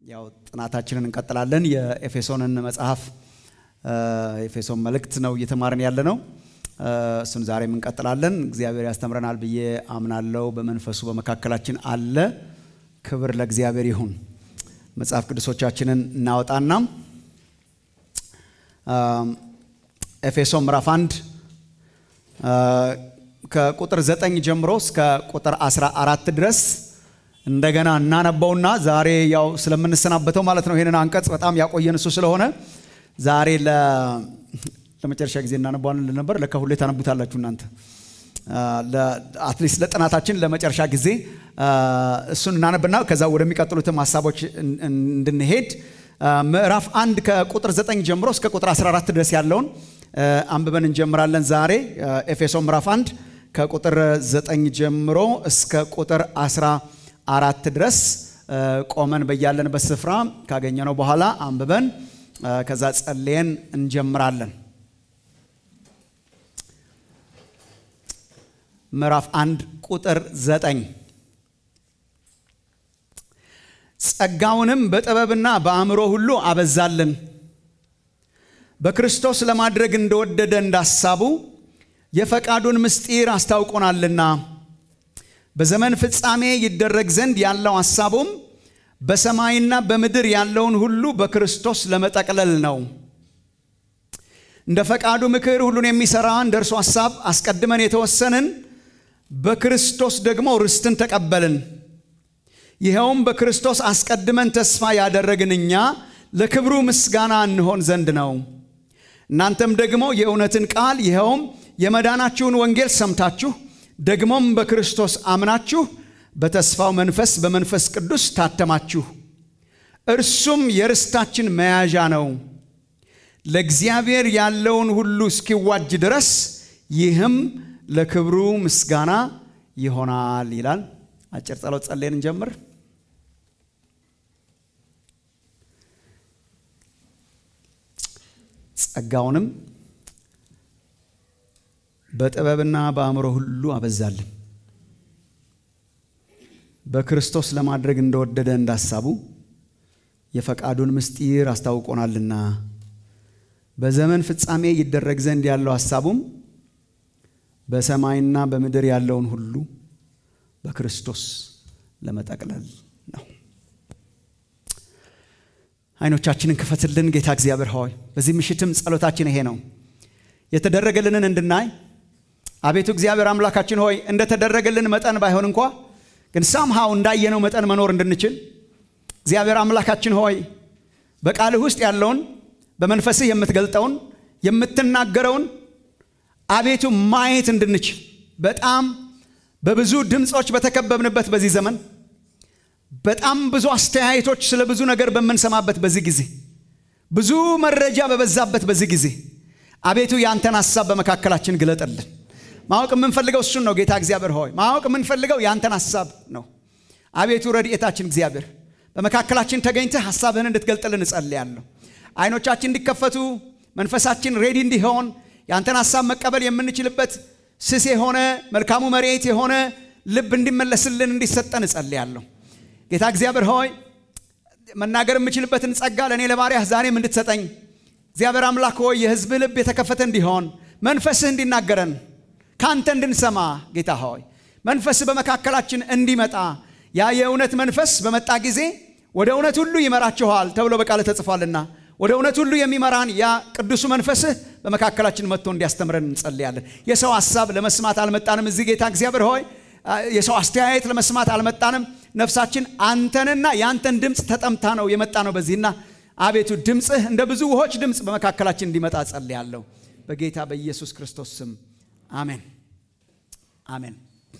ያው ጥናታችንን እንቀጥላለን። የኤፌሶንን መጽሐፍ ኤፌሶን መልእክት ነው እየተማርን ያለ ነው። እሱን ዛሬም እንቀጥላለን። እግዚአብሔር ያስተምረናል ብዬ አምናለሁ። በመንፈሱ በመካከላችን አለ። ክብር ለእግዚአብሔር ይሁን። መጽሐፍ ቅዱሶቻችንን እናወጣና ኤፌሶን ምዕራፍ አንድ ከቁጥር ዘጠኝ ጀምሮ እስከ ቁጥር አስራ አራት ድረስ እንደገና እናነበውና ዛሬ ያው ስለምንሰናበተው ማለት ነው። ይህንን አንቀጽ በጣም ያቆየን እሱ ስለሆነ ዛሬ ለመጨረሻ ጊዜ እናነባዋለን ነበር። ለካ ሁሌ ታነቡታላችሁ እናንተ። አትሊስት ለጥናታችን ለመጨረሻ ጊዜ እሱን እናነብና ከዛ ወደሚቀጥሉትም ሀሳቦች እንድንሄድ ምዕራፍ አንድ ከቁጥር ዘጠኝ ጀምሮ እስከ ቁጥር 14 ድረስ ያለውን አንብበን እንጀምራለን። ዛሬ ኤፌሶን ምዕራፍ አንድ ከቁጥር ዘጠኝ ጀምሮ እስከ ቁጥር 14 ድረስ ቆመን በያለንበት ስፍራ ካገኘነው በኋላ አንብበን ከዛ ጸልየን እንጀምራለን። ምዕራፍ አንድ ቁጥር ዘጠኝ ጸጋውንም በጥበብና በአእምሮ ሁሉ አበዛልን በክርስቶስ ለማድረግ እንደወደደ እንዳሳቡ የፈቃዱን ምስጢር አስታውቆናልና በዘመን ፍጻሜ ይደረግ ዘንድ ያለው ሐሳቡም በሰማይና በምድር ያለውን ሁሉ በክርስቶስ ለመጠቅለል ነው። እንደ ፈቃዱ ምክር ሁሉን የሚሠራ እንደ እርሱ ሐሳብ አስቀድመን የተወሰንን በክርስቶስ ደግሞ ርስትን ተቀበልን። ይኸውም በክርስቶስ አስቀድመን ተስፋ ያደረግን እኛ ለክብሩ ምስጋና እንሆን ዘንድ ነው። እናንተም ደግሞ የእውነትን ቃል ይኸውም የመዳናችሁን ወንጌል ሰምታችሁ ደግሞም በክርስቶስ አምናችሁ በተስፋው መንፈስ በመንፈስ ቅዱስ ታተማችሁ። እርሱም የርስታችን መያዣ ነው፣ ለእግዚአብሔር ያለውን ሁሉ እስኪዋጅ ድረስ ይህም ለክብሩ ምስጋና ይሆናል ይላል። አጭር ጸሎት ጸልየን እንጀምር። ጸጋውንም በጥበብና በአእምሮ ሁሉ አበዛልን በክርስቶስ ለማድረግ እንደወደደ እንዳሳቡ የፈቃዱን ምስጢር አስታውቆናልና በዘመን ፍጻሜ ይደረግ ዘንድ ያለው ሐሳቡም በሰማይና በምድር ያለውን ሁሉ በክርስቶስ ለመጠቅለል ነው። አይኖቻችንን ክፈትልን ጌታ እግዚአብሔር ሆይ፣ በዚህ ምሽትም ጸሎታችን ይሄ ነው፣ የተደረገልንን እንድናይ አቤቱ እግዚአብሔር አምላካችን ሆይ እንደተደረገልን መጠን ባይሆን እንኳ ግን ሳምሃው እንዳየነው መጠን መኖር እንድንችል እግዚአብሔር አምላካችን ሆይ በቃልህ ውስጥ ያለውን በመንፈስህ የምትገልጠውን የምትናገረውን አቤቱ ማየት እንድንችል በጣም በብዙ ድምፆች በተከበብንበት በዚህ ዘመን በጣም ብዙ አስተያየቶች ስለ ብዙ ነገር በምንሰማበት በዚህ ጊዜ ብዙ መረጃ በበዛበት በዚህ ጊዜ አቤቱ የአንተን ሐሳብ በመካከላችን ግለጠልን። ማወቅ የምንፈልገው እሱን ነው ጌታ እግዚአብሔር ሆይ ማወቅ የምንፈልገው የአንተን ሐሳብ ነው። አቤቱ ረድኤታችን እግዚአብሔር በመካከላችን ተገኝተህ ሐሳብህን እንድትገልጥልን እጸልያለሁ። አይኖቻችን እንዲከፈቱ መንፈሳችን ሬዲ እንዲሆን የአንተን ሐሳብ መቀበል የምንችልበት ስስ የሆነ መልካሙ መሬት የሆነ ልብ እንዲመለስልን እንዲሰጠን እጸልያለሁ። ጌታ እግዚአብሔር ሆይ መናገር የምችልበትን ጸጋ ለእኔ ለባሪያህ ዛሬም እንድትሰጠኝ እግዚአብሔር አምላክ ሆይ የሕዝብህ ልብ የተከፈተ እንዲሆን መንፈስህ እንዲናገረን ከአንተ እንድንሰማ ጌታ ሆይ መንፈስህ በመካከላችን እንዲመጣ ያ የእውነት መንፈስ በመጣ ጊዜ ወደ እውነት ሁሉ ይመራችኋል ተብሎ በቃል ተጽፏልና ወደ እውነት ሁሉ የሚመራን ያ ቅዱሱ መንፈስህ በመካከላችን መጥቶ እንዲያስተምረን እንጸልያለን። የሰው ሐሳብ ለመስማት አልመጣንም። እዚህ ጌታ እግዚአብሔር ሆይ የሰው አስተያየት ለመስማት አልመጣንም። ነፍሳችን አንተንና የአንተን ድምፅ ተጠምታ ነው የመጣ ነው በዚህና አቤቱ ድምፅህ እንደ ብዙ ውሆች ድምፅ በመካከላችን እንዲመጣ ጸልያለሁ በጌታ በኢየሱስ ክርስቶስ ስም አሜን አሜን።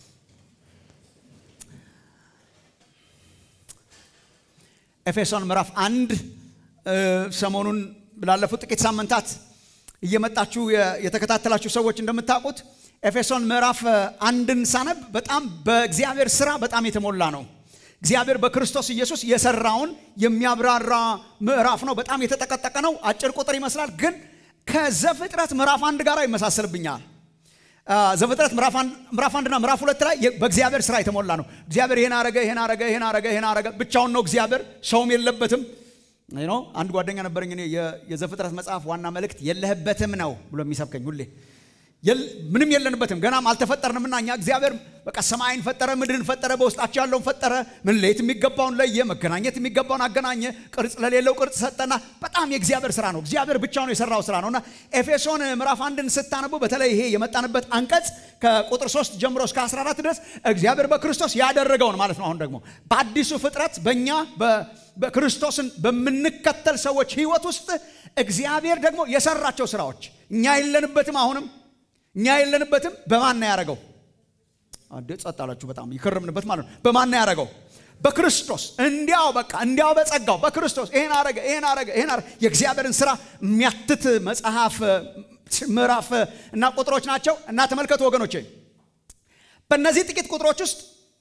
ኤፌሶን ምዕራፍ አንድ ሰሞኑን ላለፉት ጥቂት ሳምንታት እየመጣችሁ የተከታተላችሁ ሰዎች እንደምታውቁት ኤፌሶን ምዕራፍ አንድን ሳነብ በጣም በእግዚአብሔር ስራ በጣም የተሞላ ነው። እግዚአብሔር በክርስቶስ ኢየሱስ የሰራውን የሚያብራራ ምዕራፍ ነው። በጣም የተጠቀጠቀ ነው። አጭር ቁጥር ይመስላል፣ ግን ከዘፍጥረት ምዕራፍ አንድ ጋር ይመሳሰልብኛል። ዘፍጥረት ምዕራፍ አንድና ምዕራፍ ሁለት ላይ በእግዚአብሔር ስራ የተሞላ ነው። እግዚአብሔር ይሄን አረገ፣ ይሄን አረገ፣ ይሄን አረገ፣ ይሄን አረገ። ብቻውን ነው እግዚአብሔር፣ ሰውም የለበትም። አንድ ጓደኛ ነበረኝ እኔ የዘፍጥረት መጽሐፍ ዋና መልእክት የለህበትም ነው ብሎ የሚሰብከኝ ሁሌ ምንም የለንበትም ገናም አልተፈጠርንምና እኛ እግዚአብሔር በቃ ሰማይን ፈጠረ፣ ምድርን ፈጠረ፣ በውስጣቸው ያለውን ፈጠረ። ምን ለየት የሚገባውን ለየ፣ መገናኘት የሚገባውን አገናኘ፣ ቅርጽ ለሌለው ቅርጽ ሰጠና በጣም የእግዚአብሔር ስራ ነው። እግዚአብሔር ብቻውን የሰራው ስራ ነውና ኤፌሶን ምዕራፍ አንድን ስታነቡ በተለይ ይሄ የመጣንበት አንቀጽ ከቁጥር 3 ጀምሮ እስከ 14 ድረስ እግዚአብሔር በክርስቶስ ያደረገውን ማለት ነው። አሁን ደግሞ በአዲሱ ፍጥረት በእኛ በክርስቶስን በምንከተል ሰዎች ህይወት ውስጥ እግዚአብሔር ደግሞ የሰራቸው ስራዎች እኛ የለንበትም አሁንም እኛ የለንበትም። በማን ነው ያደረገው? አንዴ ጸጥ አላችሁ። በጣም ይከረምንበት ማለት ነው። በማን ነው ያደረገው? በክርስቶስ እንዲያው በቃ እንዲያው በጸጋው በክርስቶስ ይሄን አረገ፣ ይሄን አረገ፣ ይሄን አረገ። የእግዚአብሔርን ስራ የሚያትት መጽሐፍ ምዕራፍ እና ቁጥሮች ናቸው እና ተመልከቱ ወገኖቼ፣ በእነዚህ ጥቂት ቁጥሮች ውስጥ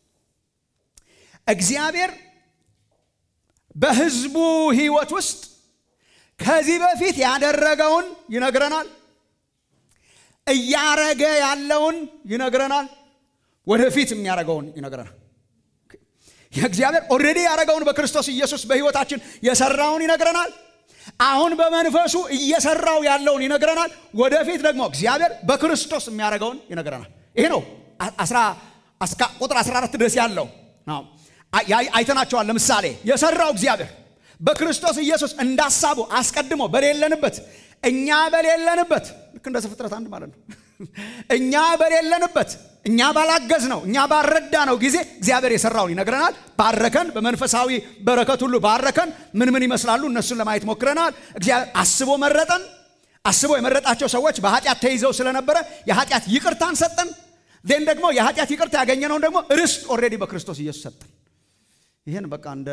እግዚአብሔር በህዝቡ ህይወት ውስጥ ከዚህ በፊት ያደረገውን ይነግረናል እያረገ ያለውን ይነግረናል። ወደፊት የሚያደርገውን ይነግረናል። የእግዚአብሔር ኦልሬዲ ያደረገውን በክርስቶስ ኢየሱስ በህይወታችን የሰራውን ይነግረናል። አሁን በመንፈሱ እየሰራው ያለውን ይነግረናል። ወደፊት ደግሞ እግዚአብሔር በክርስቶስ የሚያደርገውን ይነግረናል። ይሄ ነው ቁጥር 14 ድረስ ያለው አይተናቸዋል። ለምሳሌ የሰራው እግዚአብሔር በክርስቶስ ኢየሱስ እንዳሳቡ አስቀድሞ በሌለንበት እኛ በሌለንበት ልክ እንደ ዘፍጥረት አንድ ማለት ነው። እኛ በሌለንበት እኛ ባላገዝ ነው እኛ ባረዳ ነው ጊዜ እግዚአብሔር የሰራውን ይነግረናል። ባረከን፣ በመንፈሳዊ በረከት ሁሉ ባረከን። ምን ምን ይመስላሉ እነሱን ለማየት ሞክረናል። እግዚአብሔር አስቦ መረጠን። አስቦ የመረጣቸው ሰዎች በኃጢአት ተይዘው ስለነበረ የኃጢአት ይቅርታን ሰጠን። ዜን ደግሞ የኃጢአት ይቅርታ ያገኘነውን ደግሞ ርስት ኦልሬዲ በክርስቶስ ኢየሱስ ሰጠን። ይህን በቃ እንደ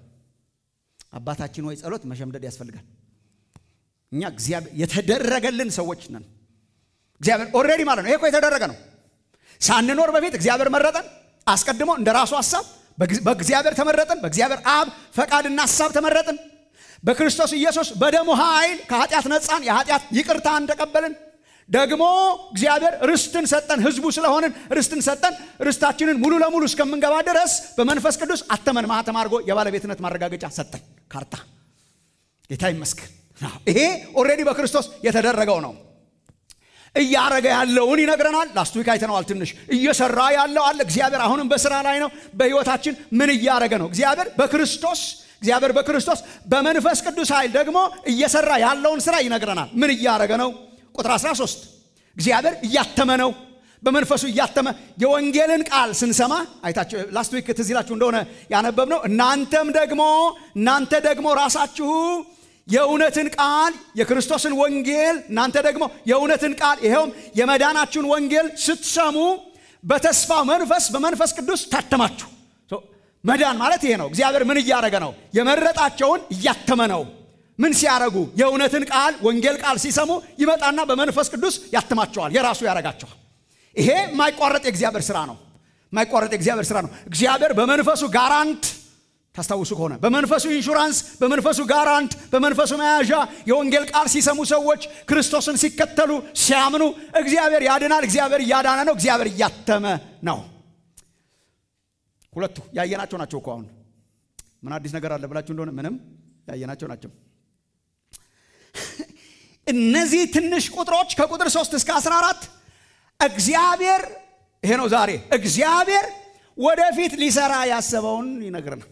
አባታችን ወይ ጸሎት መሸምደድ ያስፈልጋል። እኛ እግዚአብሔር የተደረገልን ሰዎች ነን። እግዚአብሔር ኦልሬዲ ማለት ነው። ይሄ እኮ የተደረገ ነው። ሳንኖር በፊት እግዚአብሔር መረጠን። አስቀድሞ እንደ ራሱ ሀሳብ በእግዚአብሔር ተመረጥን። በእግዚአብሔር አብ ፈቃድና ሀሳብ ተመረጥን። በክርስቶስ ኢየሱስ በደሙ ኃይል ከኃጢአት ነፃን፣ የኃጢአት ይቅርታን ተቀበልን። ደግሞ እግዚአብሔር ርስትን ሰጠን። ህዝቡ ስለሆንን ርስትን ሰጠን። ርስታችንን ሙሉ ለሙሉ እስከምንገባ ድረስ በመንፈስ ቅዱስ አተመን፣ ማህተም አድርጎ የባለቤትነት ማረጋገጫ ሰጠን፣ ካርታ። ጌታ ይመስገን። ይሄ ኦልሬዲ በክርስቶስ የተደረገው ነው። እያረገ ያለውን ይነግረናል። ላስት ዊክ አይተነዋል። ትንሽ እየሰራ ያለው አለ። እግዚአብሔር አሁንም በስራ ላይ ነው። በህይወታችን ምን እያረገ ነው? እግዚአብሔር በክርስቶስ እግዚአብሔር በክርስቶስ በመንፈስ ቅዱስ ኃይል ደግሞ እየሰራ ያለውን ስራ ይነግረናል። ምን እያረገ ነው? ቁጥር 13 እግዚአብሔር እያተመ ነው። በመንፈሱ እያተመ የወንጌልን ቃል ስንሰማ አይታችሁ ላስት ዊክ ትዝ ይላችሁ እንደሆነ ያነበብነው እናንተም ደግሞ እናንተ ደግሞ ራሳችሁ የእውነትን ቃል የክርስቶስን ወንጌል እናንተ ደግሞ የእውነትን ቃል ይኸውም የመዳናችሁን ወንጌል ስትሰሙ በተስፋው መንፈስ በመንፈስ ቅዱስ ታተማችሁ። መዳን ማለት ይሄ ነው። እግዚአብሔር ምን እያደረገ ነው? የመረጣቸውን እያተመ ነው። ምን ሲያረጉ? የእውነትን ቃል ወንጌል ቃል ሲሰሙ ይመጣና በመንፈስ ቅዱስ ያትማቸዋል፣ የራሱ ያረጋቸዋል። ይሄ የማይቋረጥ የእግዚአብሔር ስራ ነው። የማይቋረጥ የእግዚአብሔር ስራ ነው። እግዚአብሔር በመንፈሱ ጋራንት ታስታውሱ ከሆነ በመንፈሱ ኢንሹራንስ፣ በመንፈሱ ጋራንት፣ በመንፈሱ መያዣ የወንጌል ቃል ሲሰሙ ሰዎች ክርስቶስን ሲከተሉ ሲያምኑ እግዚአብሔር ያድናል። እግዚአብሔር እያዳነ ነው። እግዚአብሔር እያተመ ነው። ሁለቱ ያየናቸው ናቸው እኮ አሁን ምን አዲስ ነገር አለ ብላችሁ እንደሆነ ምንም ያየናቸው ናቸው። እነዚህ ትንሽ ቁጥሮች ከቁጥር 3 እስከ 14 እግዚአብሔር ይሄ ነው ዛሬ እግዚአብሔር ወደፊት ሊሰራ ያሰበውን ይነግረናል።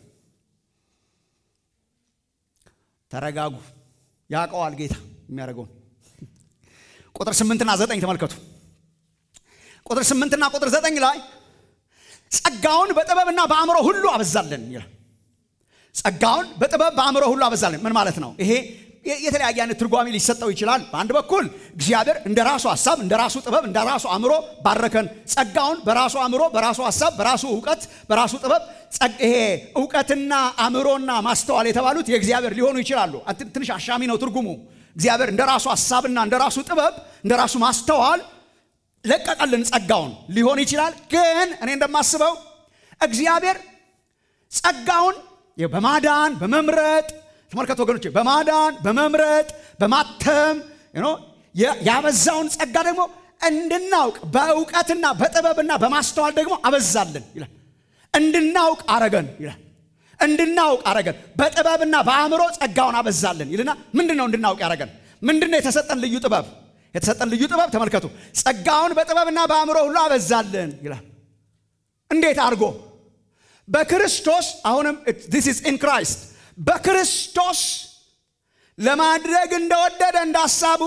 ተረጋጉ። ያውቀዋል ጌታ የሚያደርገውን። ቁጥር ስምንትና ዘጠኝ ተመልከቱ። ቁጥር ስምንትና ቁጥር ዘጠኝ ላይ ጸጋውን በጥበብና በአእምሮ ሁሉ አበዛለን ይላል። ጸጋውን በጥበብ በአእምሮ ሁሉ አበዛለን ምን ማለት ነው? ይሄ የተለያየ አይነት ትርጓሜ ሊሰጠው ይችላል። በአንድ በኩል እግዚአብሔር እንደ ራሱ ሀሳብ፣ እንደ ራሱ ጥበብ፣ እንደ ራሱ አእምሮ ባረከን። ጸጋውን በራሱ አእምሮ፣ በራሱ ሀሳብ፣ በራሱ እውቀት፣ በራሱ ጥበብ ይሄ እውቀትና አእምሮና ማስተዋል የተባሉት የእግዚአብሔር ሊሆኑ ይችላሉ። ትንሽ አሻሚ ነው ትርጉሙ። እግዚአብሔር እንደ ራሱ ሀሳብና እንደ ራሱ ጥበብ፣ እንደ ራሱ ማስተዋል ለቀቀልን ጸጋውን ሊሆን ይችላል። ግን እኔ እንደማስበው እግዚአብሔር ጸጋውን በማዳን በመምረጥ ተመልከቱ ወገኖች፣ በማዳን በመምረጥ በማተም ያበዛውን ጸጋ ደግሞ እንድናውቅ በእውቀትና በጥበብና በማስተዋል ደግሞ አበዛልን ይላል። እንድናውቅ አረገን ይላል። እንድናውቅ አረገን በጥበብና በአእምሮ ጸጋውን አበዛልን ይልና ምንድን ነው እንድናውቅ ያረገን? ምንድን ነው የተሰጠን ልዩ ጥበብ? የተሰጠን ልዩ ጥበብ ተመልከቱ። ጸጋውን በጥበብና በአእምሮ ሁሉ አበዛልን ይላል። እንዴት አድርጎ? በክርስቶስ አሁንም ዲስ ኢዝ ኢን ክራይስት በክርስቶስ ለማድረግ እንደወደደ እንዳሳቡ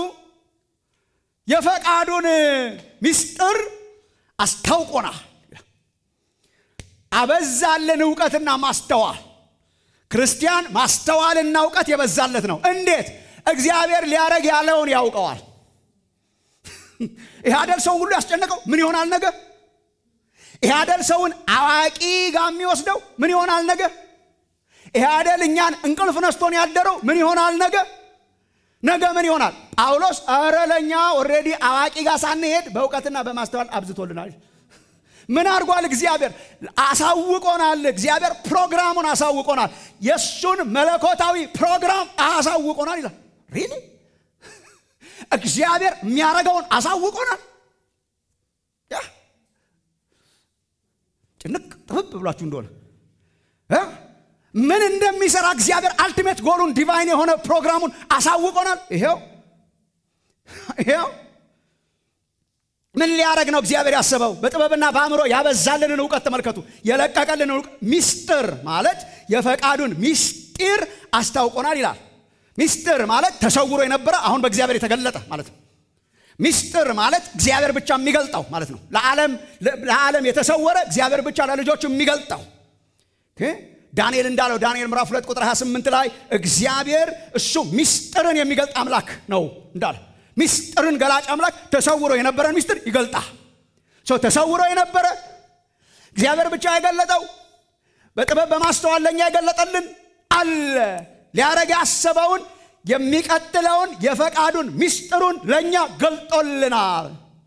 የፈቃዱን ምስጢር አስታውቆናል። አበዛልን እውቀትና ማስተዋል። ክርስቲያን ማስተዋልና እውቀት የበዛለት ነው። እንዴት? እግዚአብሔር ሊያረግ ያለውን ያውቀዋል። ይህ አደል ሰውን ሁሉ ያስጨነቀው ምን ይሆናል ነገ? ይህ አደል ሰውን አዋቂ ጋር የሚወስደው ምን ይሆናል ነገ? ይህ አደል እኛን እንቅልፍ ነስቶን ያደረው ምን ይሆናል ነገ? ነገ ምን ይሆናል? ጳውሎስ እረ ለእኛ ኦልሬዲ አዋቂ ጋር ሳንሄድ በእውቀትና በማስተዋል አብዝቶልናል። ምን አድርጓል? እግዚአብሔር አሳውቆናል። እግዚአብሔር ፕሮግራሙን አሳውቆናል። የእሱን መለኮታዊ ፕሮግራም አሳውቆናል ይላል። ሪሊ እግዚአብሔር የሚያደርገውን አሳውቆናል። ጭንቅ ጥብብ ብሏችሁ እንደሆነ ምን እንደሚሰራ እግዚአብሔር አልቲሜት ጎሉን ዲቫይን የሆነ ፕሮግራሙን አሳውቆናል። ይሄው ይሄው ምን ሊያደረግ ነው እግዚአብሔር ያሰበው? በጥበብና በአእምሮ ያበዛልንን እውቀት ተመልከቱ። የለቀቀልን እውቀት ሚስጥር ማለት የፈቃዱን ሚስጢር አስታውቆናል ይላል። ሚስጥር ማለት ተሰውሮ የነበረ አሁን በእግዚአብሔር የተገለጠ ማለት ነው። ሚስጥር ማለት እግዚአብሔር ብቻ የሚገልጠው ማለት ነው። ለዓለም የተሰወረ እግዚአብሔር ብቻ ለልጆቹ የሚገልጠው ዳንኤል እንዳለው ዳንኤል ምዕራፍ 2 ቁጥር 28 ላይ እግዚአብሔር እሱ ሚስጥርን የሚገልጥ አምላክ ነው እንዳለ ሚስጥርን ገላጭ አምላክ ተሰውሮ የነበረን ሚስጥር ይገልጣል። ሰው ተሰውሮ የነበረ እግዚአብሔር ብቻ የገለጠው በጥበብ በማስተዋል ለእኛ የገለጠልን አለ። ሊያረግ ያሰበውን የሚቀጥለውን የፈቃዱን ሚስጥሩን ለእኛ ገልጦልናል።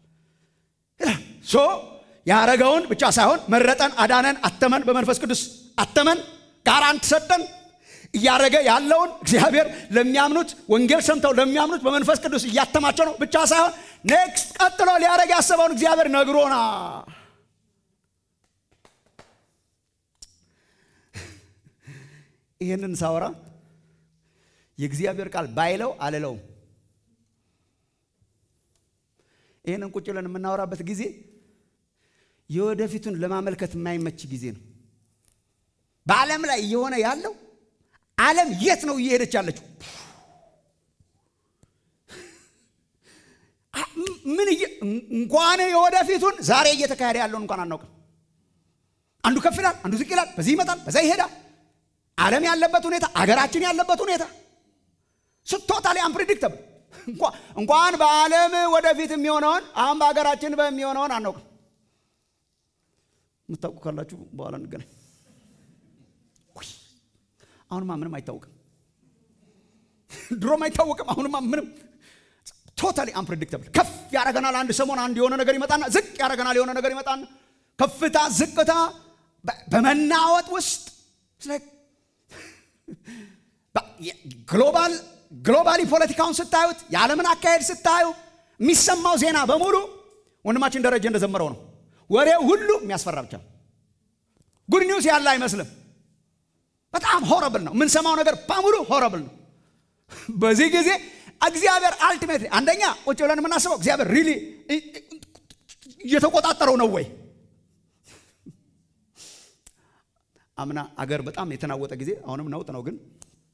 ሶ ያረገውን ብቻ ሳይሆን መረጠን፣ አዳነን፣ አተመን፣ በመንፈስ ቅዱስ አተመን፣ ጋራንት ሰጠን። እያደረገ ያለውን እግዚአብሔር ለሚያምኑት ወንጌል ሰምተው ለሚያምኑት በመንፈስ ቅዱስ እያተማቸው ነው ብቻ ሳይሆን ኔክስት ቀጥሎ ሊያደረግ ያሰበውን እግዚአብሔር ነግሮና ይህንን ሳወራ የእግዚአብሔር ቃል ባይለው አልለውም። ይህንን ቁጭ ብለን የምናወራበት ጊዜ የወደፊቱን ለማመልከት የማይመች ጊዜ ነው። በዓለም ላይ እየሆነ ያለው ዓለም የት ነው እየሄደች ያለችው? ምን እንኳን የወደፊቱን ዛሬ እየተካሄደ ያለውን እንኳን አናውቅም። አንዱ ከፍ ይላል፣ አንዱ ዝቅ ይላል፣ በዚህ ይመጣል፣ በዛ ይሄዳል። ዓለም ያለበት ሁኔታ፣ አገራችን ያለበት ሁኔታ ቶታሊ አንፕሪዲክተብል። እንኳን በዓለም ወደፊት የሚሆነውን አሁን በሀገራችን በሚሆነውን አናውቅም። የምታውቁ ካላችሁ በኋላ እንገናኝ። አሁንማ ምንም አይታወቅም። ድሮም አይታወቅም። አሁንማ ምንም ቶታሊ አንፕሬዲክተብል። ከፍ ያደረገናል አንድ ሰሞን አንድ የሆነ ነገር ይመጣና ዝቅ ያደረገናል የሆነ ነገር ይመጣና ከፍታ ዝቅታ በመናወጥ ውስጥ ግሎባል ግሎባሊ ፖለቲካውን ስታዩት የዓለምን አካሄድ ስታዩ የሚሰማው ዜና በሙሉ ወንድማችን ደረጀ እንደዘመረው ነው። ወሬው ሁሉ የሚያስፈራ ብቻ ነው። ጉድ ኒውስ ያለ አይመስልም። በጣም ሆረብል ነው። የምንሰማው ነገር በሙሉ ሆረብል ነው። በዚህ ጊዜ እግዚአብሔር አልቲሜት አንደኛ ቁጭ ብለን የምናስበው እግዚአብሔር ሪሊ እየተቆጣጠረው ነው ወይ? አምና አገር በጣም የተናወጠ ጊዜ አሁንም ነውጥ ነው፣ ግን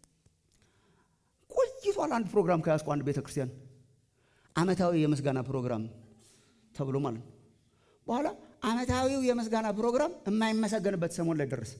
ቆይቷል። አንድ ፕሮግራም ከያዝኩ አንድ ቤተ ክርስቲያን ዓመታዊ የምስጋና ፕሮግራም ተብሎ ማለት ነው። በኋላ ዓመታዊው የምስጋና ፕሮግራም የማይመሰገንበት ሰሞን ላይ ደረሰ።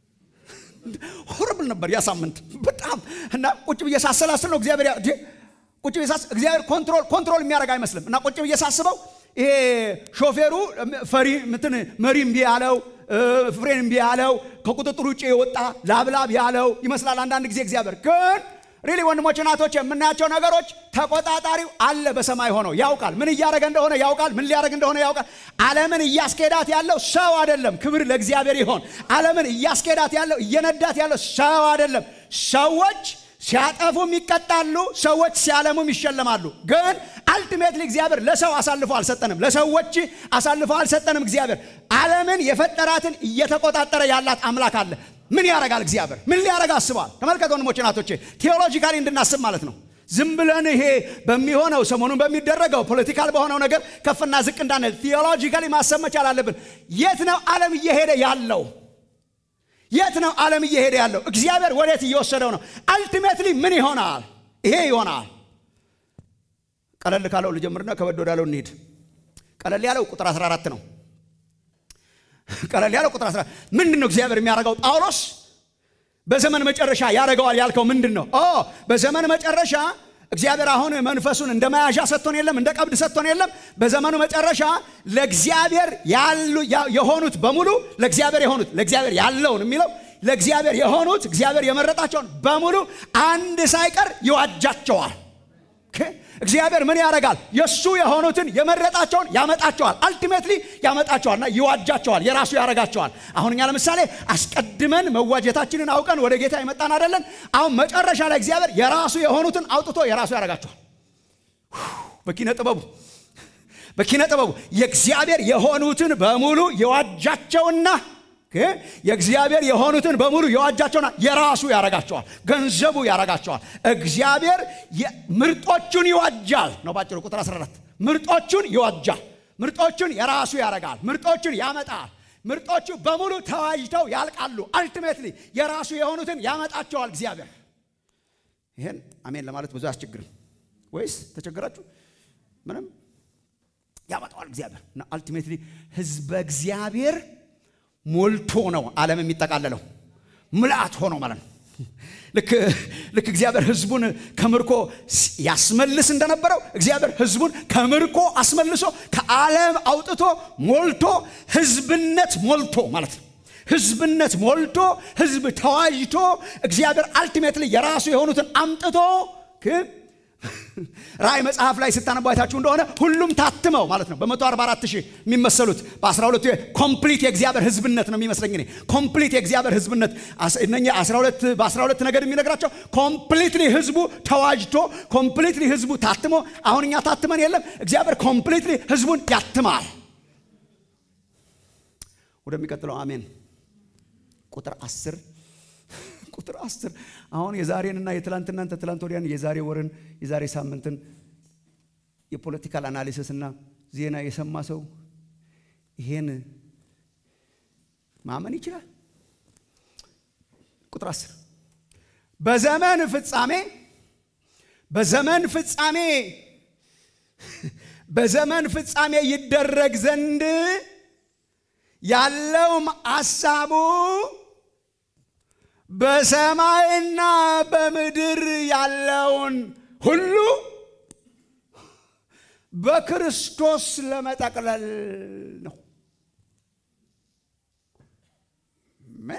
ሆረብል ነበር ያ ሳምንት በጣም እና ቁጭ ብዬ ሳሰላስል ነው እግዚአብሔር ቁጭ ብዬ ሳስብ እግዚአብሔር ኮንትሮል ኮንትሮል የሚያደርግ አይመስልም። እና ቁጭ ብዬ ሳስበው ይሄ ሾፌሩ ፈሪ ምትን መሪ እምቢ ያለው ፍሬን እምቢ ያለው ከቁጥጥር ውጭ የወጣ ላብላብ ያለው ይመስላል አንዳንድ ጊዜ እግዚአብሔር ግን ሪሊ ወንድሞች እናቶች የምናያቸው ነገሮች ተቆጣጣሪው አለ በሰማይ ሆኖ ያውቃል። ምን እያደረገ እንደሆነ ያውቃል። ምን ሊያደረግ እንደሆነ ያውቃል። ዓለምን እያስኬዳት ያለው ሰው አይደለም። ክብር ለእግዚአብሔር ይሆን። ዓለምን እያስኬዳት ያለው እየነዳት ያለው ሰው አይደለም። ሰዎች ሲያጠፉም ይቀጣሉ፣ ሰዎች ሲያለሙም ይሸለማሉ። ግን አልቲሜትሊ እግዚአብሔር ለሰው አሳልፎ አልሰጠንም፣ ለሰዎች አሳልፎ አልሰጠንም። እግዚአብሔር ዓለምን የፈጠራትን እየተቆጣጠረ ያላት አምላክ አለ። ምን ያደርጋል እግዚአብሔር? ምን ሊያደርግ አስቧል? ተመልከቱ ወንድሞቼ ናቶቼ፣ ቴዎሎጂካሊ እንድናስብ ማለት ነው። ዝም ብለን ይሄ በሚሆነው ሰሞኑን በሚደረገው ፖለቲካል በሆነው ነገር ከፍና ዝቅ እንዳንል ቴዎሎጂካሊ ማሰብ መቻል አለብን። የት ነው ዓለም እየሄደ ያለው? የት ነው ዓለም እየሄደ ያለው? እግዚአብሔር ወዴት እየወሰደው ነው? አልቲሜትሊ ምን ይሆናል? ይሄ ይሆናል። ቀለል ካለው ልጀምርና ከበድ ወዳለው እንሂድ። ቀለል ያለው ቁጥር 14 ነው። ቀለል ያለው ቁጥር 14 ምንድን ነው እግዚአብሔር የሚያደርገው? ጳውሎስ በዘመን መጨረሻ ያደርገዋል ያልከው ምንድን ነው? ኦ በዘመን መጨረሻ እግዚአብሔር አሁን መንፈሱን እንደ መያዣ ሰጥቶን የለም፣ እንደ ቀብድ ሰጥቶን የለም። በዘመኑ መጨረሻ ለእግዚአብሔር ያሉ የሆኑት በሙሉ ለእግዚአብሔር የሆኑት ለእግዚአብሔር ያለውን የሚለው ለእግዚአብሔር የሆኑት እግዚአብሔር የመረጣቸውን በሙሉ አንድ ሳይቀር ይዋጃቸዋል። እግዚአብሔር ምን ያደርጋል? የእሱ የሆኑትን የመረጣቸውን ያመጣቸዋል። አልቲሜትሊ ያመጣቸዋልና ይዋጃቸዋል፣ የራሱ ያደርጋቸዋል። አሁን እኛ ለምሳሌ አስቀድመን መዋጀታችንን አውቀን ወደ ጌታ የመጣን አይደለን? አሁን መጨረሻ ላይ እግዚአብሔር የራሱ የሆኑትን አውጥቶ የራሱ ያደርጋቸዋል። በኪነ ጥበቡ በኪነ ጥበቡ የእግዚአብሔር የሆኑትን በሙሉ የዋጃቸውና የእግዚአብሔር የሆኑትን በሙሉ የዋጃቸውና የራሱ ያረጋቸዋል፣ ገንዘቡ ያረጋቸዋል። እግዚአብሔር ምርጦቹን ይዋጃል ነው ባጭሩ። ቁጥር 14 ምርጦቹን ይዋጃል፣ ምርጦቹን የራሱ ያረጋል፣ ምርጦቹን ያመጣል። ምርጦቹ በሙሉ ተዋጅተው ያልቃሉ። አልቲሜትሊ የራሱ የሆኑትን ያመጣቸዋል እግዚአብሔር። ይህን አሜን ለማለት ብዙ አያስቸግርም ወይስ ተቸገራችሁ? ምንም ያመጣዋል እግዚአብሔር እና አልቲሜትሊ ህዝበ እግዚአብሔር ሞልቶ ነው ዓለም የሚጠቃለለው። ምልአት ሆኖ ማለት ነው። ልክ እግዚአብሔር ህዝቡን ከምርኮ ያስመልስ እንደነበረው እግዚአብሔር ህዝቡን ከምርኮ አስመልሶ ከዓለም አውጥቶ ሞልቶ ህዝብነት ሞልቶ ማለት ነው። ህዝብነት ሞልቶ ህዝብ ተዋጅቶ እግዚአብሔር አልቲሜትሊ የራሱ የሆኑትን አምጥቶ ራእይ መጽሐፍ ላይ ስታነቡ አይታችሁ እንደሆነ ሁሉም ታትመው ማለት ነው። በ144 ሺህ የሚመሰሉት በ12 ኮምፕሊት የእግዚአብሔር ህዝብነት ነው የሚመስለኝ እኔ ኮምፕሊት የእግዚአብሔር ህዝብነት እነኛ 12 በ12 ነገር የሚነግራቸው ኮምፕሊትሊ ህዝቡ ተዋጅቶ ኮምፕሊትሊ ህዝቡ ታትሞ አሁን እኛ ታትመን የለም እግዚአብሔር ኮምፕሊትሊ ህዝቡን ያትማል። ወደሚቀጥለው አሜን ቁጥር 10 ቁጥር አስር አሁን የዛሬንና የትላንትናን ተትላንት ወዲያን የዛሬ ወርን የዛሬ ሳምንትን የፖለቲካል አናሊሲስ እና ዜና የሰማ ሰው ይሄን ማመን ይችላል። ቁጥር አስር በዘመን ፍጻሜ በዘመን ፍጻሜ በዘመን ፍጻሜ ይደረግ ዘንድ ያለውም አሳቡ በሰማይና በምድር ያለውን ሁሉ በክርስቶስ ለመጠቅለል ነው። ምን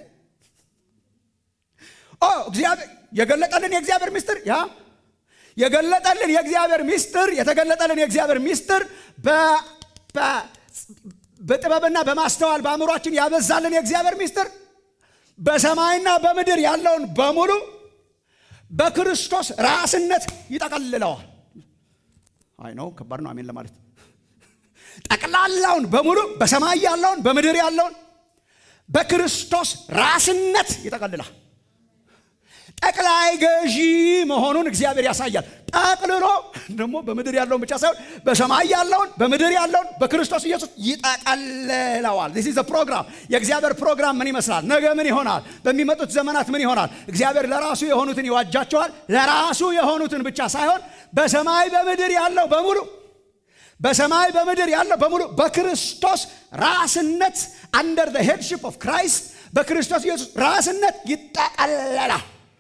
ኦ እግዚአብሔር የገለጠልን የእግዚአብሔር ምስጢር ያ የገለጠልን የእግዚአብሔር ምስጢር የተገለጠልን የእግዚአብሔር ምስጢር በጥበብና በማስተዋል በአእምሯችን ያበዛልን የእግዚአብሔር ምስጢር በሰማይና በምድር ያለውን በሙሉ በክርስቶስ ራስነት ይጠቀልለዋል። አይ ነው ከባድ ነው። አሜን ለማለት ጠቅላላውን በሙሉ በሰማይ ያለውን በምድር ያለውን በክርስቶስ ራስነት ይጠቀልላል። ጠቅላይ ገዢ መሆኑን እግዚአብሔር ያሳያል። ጠቅልሎ ደግሞ በምድር ያለውን ብቻ ሳይሆን በሰማይ ያለውን በምድር ያለውን በክርስቶስ ኢየሱስ ይጠቀልለዋል። ዚስ ኢዝ ፕሮግራም። የእግዚአብሔር ፕሮግራም ምን ይመስላል? ነገ ምን ይሆናል? በሚመጡት ዘመናት ምን ይሆናል? እግዚአብሔር ለራሱ የሆኑትን ይዋጃቸዋል። ለራሱ የሆኑትን ብቻ ሳይሆን በሰማይ በምድር ያለው በሙሉ በሰማይ በምድር ያለው በሙሉ በክርስቶስ ራስነት አንደር ዘ ሄድሺፕ ኦፍ ክራይስት በክርስቶስ ኢየሱስ ራስነት ይጠቀለላል።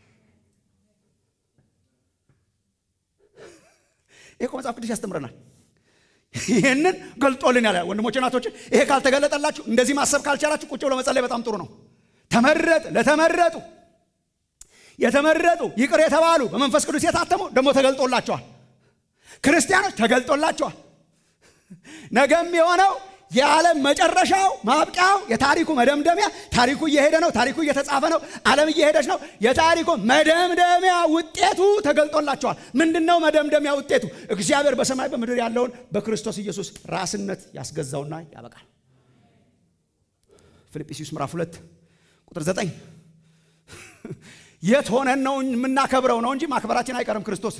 ይሄ እኮ መጽሐፍ ቅዱስ ያስተምረናል። ይህንን ገልጦልን ያለ ወንድሞች ናቶች፣ ይሄ ካልተገለጠላችሁ እንደዚህ ማሰብ ካልቻላችሁ ቁጭ ብሎ መጸለይ በጣም ጥሩ ነው። ተመረጥ ለተመረጡ የተመረጡ ይቅር የተባሉ በመንፈስ ቅዱስ የታተሙ ደግሞ ተገልጦላቸዋል። ክርስቲያኖች ተገልጦላቸዋል። ነገም የሆነው የዓለም መጨረሻው ማብቂያው የታሪኩ መደምደሚያ ታሪኩ እየሄደ ነው። ታሪኩ እየተጻፈ ነው። ዓለም እየሄደች ነው። የታሪኩ መደምደሚያ ውጤቱ ተገልጦላቸዋል። ምንድን ነው መደምደሚያ ውጤቱ? እግዚአብሔር በሰማይ በምድር ያለውን በክርስቶስ ኢየሱስ ራስነት ያስገዛውና ያበቃል። ፊልጵስዩስ ምዕራፍ ሁለት ቁጥር ዘጠኝ የት ሆነን ነው የምናከብረው ነው እንጂ ማክበራችን አይቀርም ክርስቶስ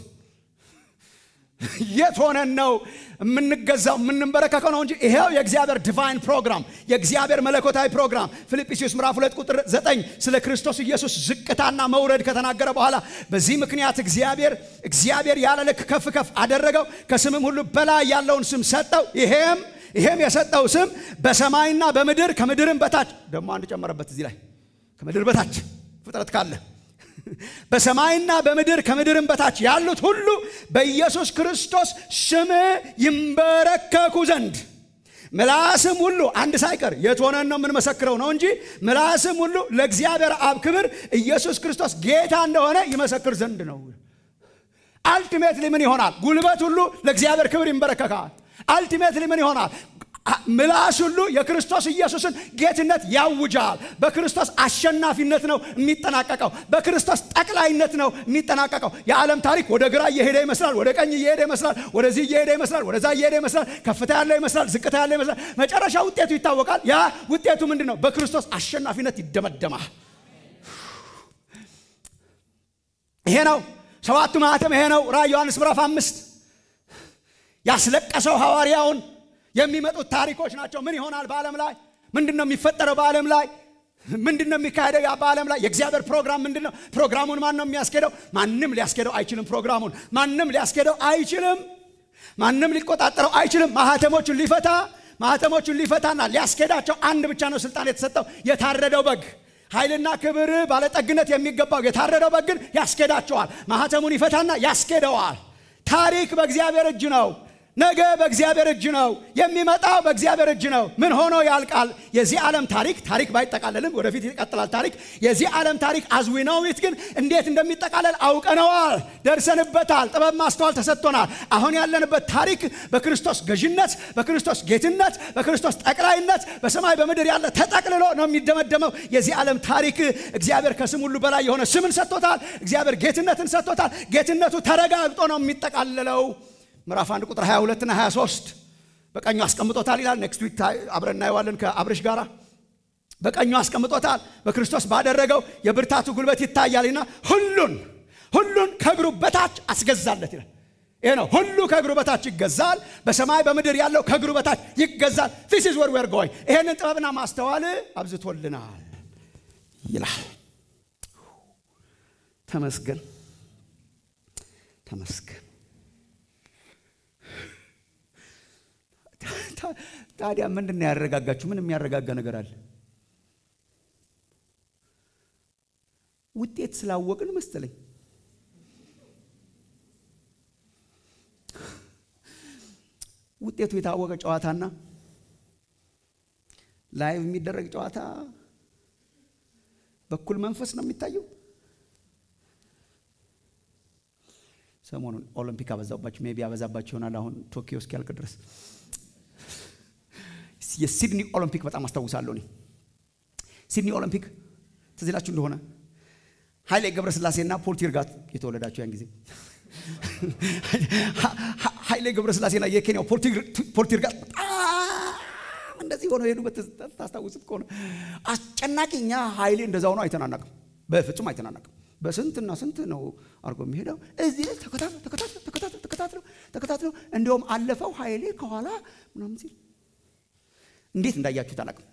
የት ሆነን ነው የምንገዛው የምንበረከከው ነው እንጂ ይሄው የእግዚአብሔር ዲቫይን ፕሮግራም የእግዚአብሔር መለኮታዊ ፕሮግራም ፊልጵስዩስ ምዕራፍ ሁለት ቁጥር ዘጠኝ ስለ ክርስቶስ ኢየሱስ ዝቅታና መውረድ ከተናገረ በኋላ በዚህ ምክንያት እግዚአብሔር እግዚአብሔር ያለ ልክ ከፍ ከፍ አደረገው ከስምም ሁሉ በላይ ያለውን ስም ሰጠው ይሄም ይሄም የሰጠው ስም በሰማይና በምድር ከምድርም በታች ደግሞ አንድ ጨመረበት እዚህ ላይ ከምድር በታች ፍጥረት ካለ በሰማይና በምድር ከምድርም በታች ያሉት ሁሉ በኢየሱስ ክርስቶስ ስም ይንበረከኩ ዘንድ ምላስም ሁሉ አንድ ሳይቀር የት ሆነን ነው የምንመሰክረው ነው እንጂ ምላስም ሁሉ ለእግዚአብሔር አብ ክብር ኢየሱስ ክርስቶስ ጌታ እንደሆነ ይመሰክር ዘንድ ነው። አልቲሜትሊ ምን ይሆናል? ጉልበት ሁሉ ለእግዚአብሔር ክብር ይንበረከካል። አልቲሜትሊ ምን ይሆናል? ምላስ ሁሉ የክርስቶስ ኢየሱስን ጌትነት ያውጃል። በክርስቶስ አሸናፊነት ነው የሚጠናቀቀው። በክርስቶስ ጠቅላይነት ነው የሚጠናቀቀው። የዓለም ታሪክ ወደ ግራ እየሄደ ይመስላል፣ ወደ ቀኝ እየሄደ ይመስላል፣ ወደዚህ እየሄደ ይመስላል፣ ወደዛ እየሄደ ይመስላል፣ ከፍታ ያለው ይመስላል፣ ዝቅታ ያለው ይመስላል። መጨረሻ ውጤቱ ይታወቃል። ያ ውጤቱ ምንድን ነው? በክርስቶስ አሸናፊነት ይደመደማል። ይሄ ነው ሰባቱ ማኅተም። ይሄ ነው ራዕይ ዮሐንስ ምዕራፍ አምስት ያስለቀሰው ሐዋርያውን የሚመጡት ታሪኮች ናቸው። ምን ይሆናል በዓለም ላይ? ምንድን ነው የሚፈጠረው በዓለም ላይ? ምንድን ነው የሚካሄደው ያ በዓለም ላይ? የእግዚአብሔር ፕሮግራም ምንድን ነው? ፕሮግራሙን ማን ነው የሚያስኬደው? ማንም ሊያስኬደው አይችልም። ፕሮግራሙን ማንም ሊያስኬደው አይችልም። ማንም ሊቆጣጠረው አይችልም። ማህተሞቹን ሊፈታ ማህተሞቹን ሊፈታና ሊያስኬዳቸው አንድ ብቻ ነው ስልጣን የተሰጠው የታረደው በግ ኃይልና ክብር ባለጠግነት የሚገባው የታረደው በግ ግን ያስኬዳቸዋል። ማህተሙን ይፈታና ያስኬደዋል። ታሪክ በእግዚአብሔር እጅ ነው። ነገ በእግዚአብሔር እጅ ነው። የሚመጣው በእግዚአብሔር እጅ ነው። ምን ሆኖ ያልቃል? የዚህ ዓለም ታሪክ ታሪክ ባይጠቃለልም ወደፊት ይቀጥላል። ታሪክ የዚህ ዓለም ታሪክ አዝዊ ነው ዊት ግን እንዴት እንደሚጠቃለል አውቀነዋል፣ ደርሰንበታል። ጥበብ ማስተዋል ተሰጥቶናል። አሁን ያለንበት ታሪክ በክርስቶስ ገዥነት፣ በክርስቶስ ጌትነት፣ በክርስቶስ ጠቅላይነት በሰማይ በምድር ያለ ተጠቅልሎ ነው የሚደመደመው። የዚህ ዓለም ታሪክ እግዚአብሔር ከስም ሁሉ በላይ የሆነ ስምን ሰጥቶታል። እግዚአብሔር ጌትነትን ሰጥቶታል። ጌትነቱ ተረጋግጦ ነው የሚጠቃለለው። ምዕራፍ 1 ቁጥር 22 እና 23 በቀኙ አስቀምጦታል ይላል። ኔክስት ዊክ አብረን እናየዋለን ከአብርሽ ጋር። በቀኙ አስቀምጦታል። በክርስቶስ ባደረገው የብርታቱ ጉልበት ይታያልና ሁሉን ሁሉን ከእግሩ በታች አስገዛለት ይላል። ይሄ ነው ሁሉ ከእግሩ በታች ይገዛል። በሰማይ በምድር ያለው ከእግሩ በታች ይገዛል። ዚስ ኢዝ ዌር ዌር ጎይንግ። ይሄንን ጥበብና ማስተዋል አብዝቶልናል ይላል። ተመስገን ተመስገን። ታዲያ ምንድን ነው ያረጋጋችሁ? ምን የሚያረጋጋ ነገር አለ? ውጤት ስላወቅን መሰለኝ። ውጤቱ የታወቀ ጨዋታና ላይቭ የሚደረግ ጨዋታ በኩል መንፈስ ነው የሚታየው። ሰሞኑን ኦሎምፒክ አበዛባቸው፣ ሜቢ አበዛባቸው ይሆናል አሁን ቶኪዮ እስኪያልቅ ድረስ የሲድኒ ኦሎምፒክ በጣም አስታውሳለሁ። እኔ ሲድኒ ኦሎምፒክ ትዝ ይላችሁ እንደሆነ ኃይሌ ገብረስላሴና ፖል ቲርጋት የተወለዳቸው ያን ጊዜ ኃይሌ ገብረስላሴና የኬንያው ፖል ቲርጋት በጣም እንደዚህ ሆነው የሄዱበት ታስታውሱት ከሆነ አስጨናቂ። እኛ ኃይሌ እንደዛ ሆኖ አይተናናቅም፣ በፍጹም አይተናናቅም። በስንትና ስንት ነው አድርጎ የሚሄደው። እዚህ ተከታትለው ተከታትለው ተከታትለው ተከታትለው እንዲሁም አለፈው ኃይሌ ከኋላ ምናምን ሲል እንዴት እንዳያችሁት አላውቅም።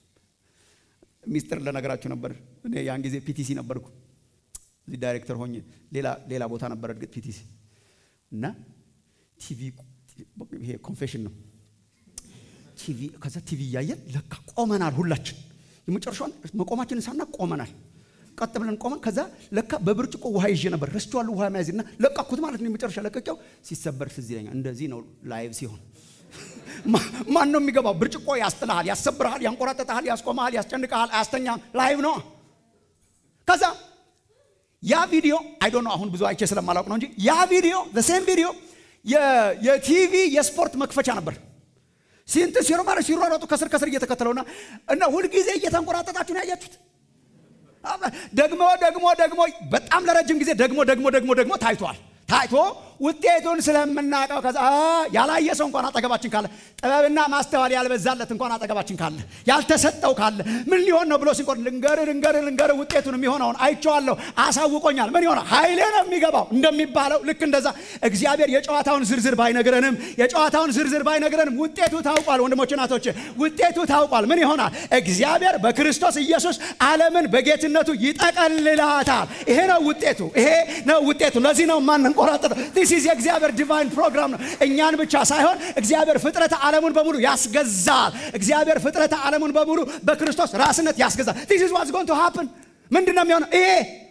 ሚስጥር ለነገራችሁ ነበር። እኔ ያን ጊዜ ፒቲሲ ነበርኩ። እዚህ ዳይሬክተር ሆኜ ሌላ ሌላ ቦታ ነበር እርግጥ ፒቲሲ እና ቲቪ ይሄ ኮንፌሽን ነው። ቲቪ ከዛ ቲቪ እያየን ለካ ቆመናል። ሁላችን የመጨረሻውን መቆማችንን ሳና ቆመናል። ቀጥ ብለን ቆመን ከዛ ለካ በብርጭቆ ውሃ ይዤ ነበር ረስቼዋለሁ። ውሃ መያዝና ለቃኩት ማለት ነው። የመጨረሻ ለቀቂያው ሲሰበር ትዝ ይለኛል። እንደዚህ ነው ላይቭ ሲሆን ማን ነው የሚገባው? ብርጭቆ ያስጥልሃል፣ ያሰብርሃል፣ ያንቆራጠጠሃል፣ ያስቆመሃል፣ ያስጨንቀሃል፣ አያስተኛም። ላይቭ ነው። ከዛ ያ ቪዲዮ አይ ዶንት ኖ አሁን ብዙ አይቼ ስለማላውቅ ነው እንጂ ያ ቪዲዮ ሴም ቪዲዮ የቲቪ የስፖርት መክፈቻ ነበር። ሲንት ሲሮ ማለት ሲሯሯጡ ከስር ከስር እየተከተለውና እና ሁልጊዜ እየተንቆራጠጣችሁ ነው ያያችሁት። ደግሞ ደግሞ ደግሞ በጣም ለረጅም ጊዜ ደግሞ ደግሞ ደግሞ ደግሞ ታይቷል። ታይቶ ውጤቱን ስለምናውቀው ከዛ ያላየ ሰው እንኳን አጠገባችን ካለ ጥበብና ማስተዋል ያልበዛለት እንኳን አጠገባችን ካለ ያልተሰጠው ካለ ምን ሊሆን ነው ብሎ ሲንቆር ልንገር ልንገር ልንገር ውጤቱን የሚሆነውን አይቼዋለሁ፣ አሳውቆኛል። ምን ይሆናል? ኃይሌ ነው የሚገባው እንደሚባለው ልክ እንደዛ እግዚአብሔር የጨዋታውን ዝርዝር ባይነግረንም የጨዋታውን ዝርዝር ባይነግረንም ውጤቱ ታውቋል። ወንድሞች እናቶች፣ ውጤቱ ታውቋል። ምን ይሆናል? እግዚአብሔር በክርስቶስ ኢየሱስ ዓለምን በጌትነቱ ይጠቀልላታል። ይሄ ነው ውጤቱ። ይሄ ነው ውጤቱ። ለዚህ ነው ማንንቆራጠጠው። ዲስ ኢዝ የእግዚአብሔር ዲቫይን ፕሮግራም ነው። እኛን ብቻ ሳይሆን እግዚአብሔር ፍጥረተ ዓለሙን በሙሉ ያስገዛል። እግዚአብሔር ፍጥረተ ዓለሙን በሙሉ በክርስቶስ ራስነት ያስገዛል። ዲስ ኢዝ ዋትስ ጎይንግ ቱ ሃፕን። ምንድን ነው የሚሆነው? ይሄ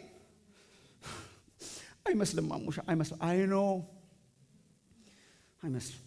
አይመስልም። ማሙሻ አይመስልም። አይ ኖ አይመስልም፣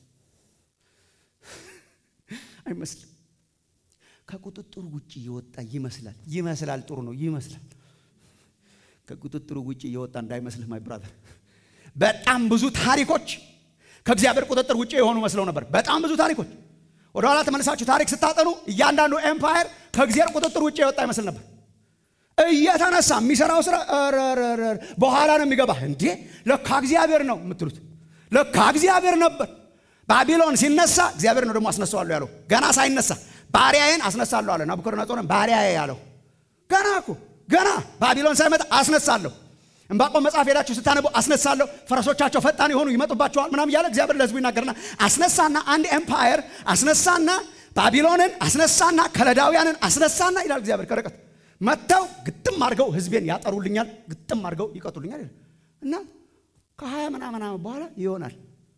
አይመስልም። ከቁጥጥሩ ውጭ የወጣ ይመስላል። ይመስላል። ጥሩ ነው። ይመስላል። ከቁጥጥሩ ውጭ የወጣ እንዳይመስልህ ማይ ብራዘር በጣም ብዙ ታሪኮች ከእግዚአብሔር ቁጥጥር ውጭ የሆኑ መስለው ነበር። በጣም ብዙ ታሪኮች ወደ ኋላ ተመልሳችሁ ታሪክ ስታጠኑ እያንዳንዱ ኤምፓየር ከእግዚአብሔር ቁጥጥር ውጭ የወጣ ይመስል ነበር። እየተነሳ የሚሰራው ስራ በኋላ ነው የሚገባ። እንዴ ለካ እግዚአብሔር ነው የምትሉት፣ ለካ እግዚአብሔር ነበር። ባቢሎን ሲነሳ እግዚአብሔር ነው ደግሞ አስነሳዋለሁ ያለው። ገና ሳይነሳ ባሪያዬን አስነሳለሁ አለ ናቡከደነፆርን። ባሪያዬ ያለው ገና እኮ ገና ባቢሎን ሳይመጣ አስነሳለሁ ዕንባቆም መጽሐፍ ሄዳችሁ ስታነቡ አስነሳለሁ፣ ፈረሶቻቸው ፈጣን የሆኑ ይመጡባቸዋል ምናም እያለ እግዚአብሔር ለሕዝቡ ይናገርና አስነሳና አንድ ኤምፓየር አስነሳና ባቢሎንን አስነሳና ከለዳውያንን አስነሳና ይላል እግዚአብሔር ከርቀት መጥተው ግጥም አድርገው ሕዝቤን ያጠሩልኛል፣ ግጥም አድርገው ይቀጡልኛል እና ከሀያ ምናምን ዓመት በኋላ ይሆናል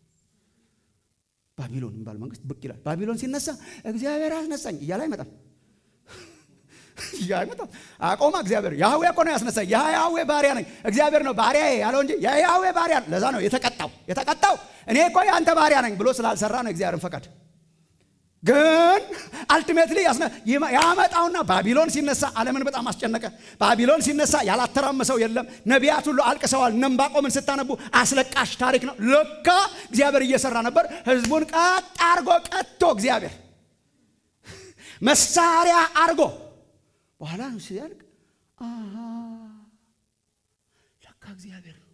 ባቢሎን የሚባል መንግስት ብቅ ይላል። ባቢሎን ሲነሳ እግዚአብሔር አስነሳኝ እያለ አይመጣም አይመጣም። አቆማ እግዚአብሔር ያህዌ እኮ ነው ያስነሳኝ። የያህዌ ባሪያ ነኝ እግዚአብሔር ነው ባሪያ ያለው እንጂ የያህዌ ባሪያ ለዛ ነው የተቀጣው። የተቀጣው እኔ እኮ የአንተ ባሪያ ነኝ ብሎ ስላልሰራ ነው እግዚአብሔርን ፈቃድ። ግን አልቲሜትሊ ያመጣውና ባቢሎን ሲነሳ ዓለምን በጣም አስጨነቀ። ባቢሎን ሲነሳ ያላተራመሰው የለም። ነቢያት ሁሉ አልቅሰዋል። እነ ዕንባቆምን ስታነቡ አስለቃሽ ታሪክ ነው። ለካ እግዚአብሔር እየሰራ ነበር። ህዝቡን ቀጥ አርጎ ቀጥቶ እግዚአብሔር መሳሪያ አርጎ በኋላ ነው ሲያልቅ ለካ እግዚአብሔር ነው።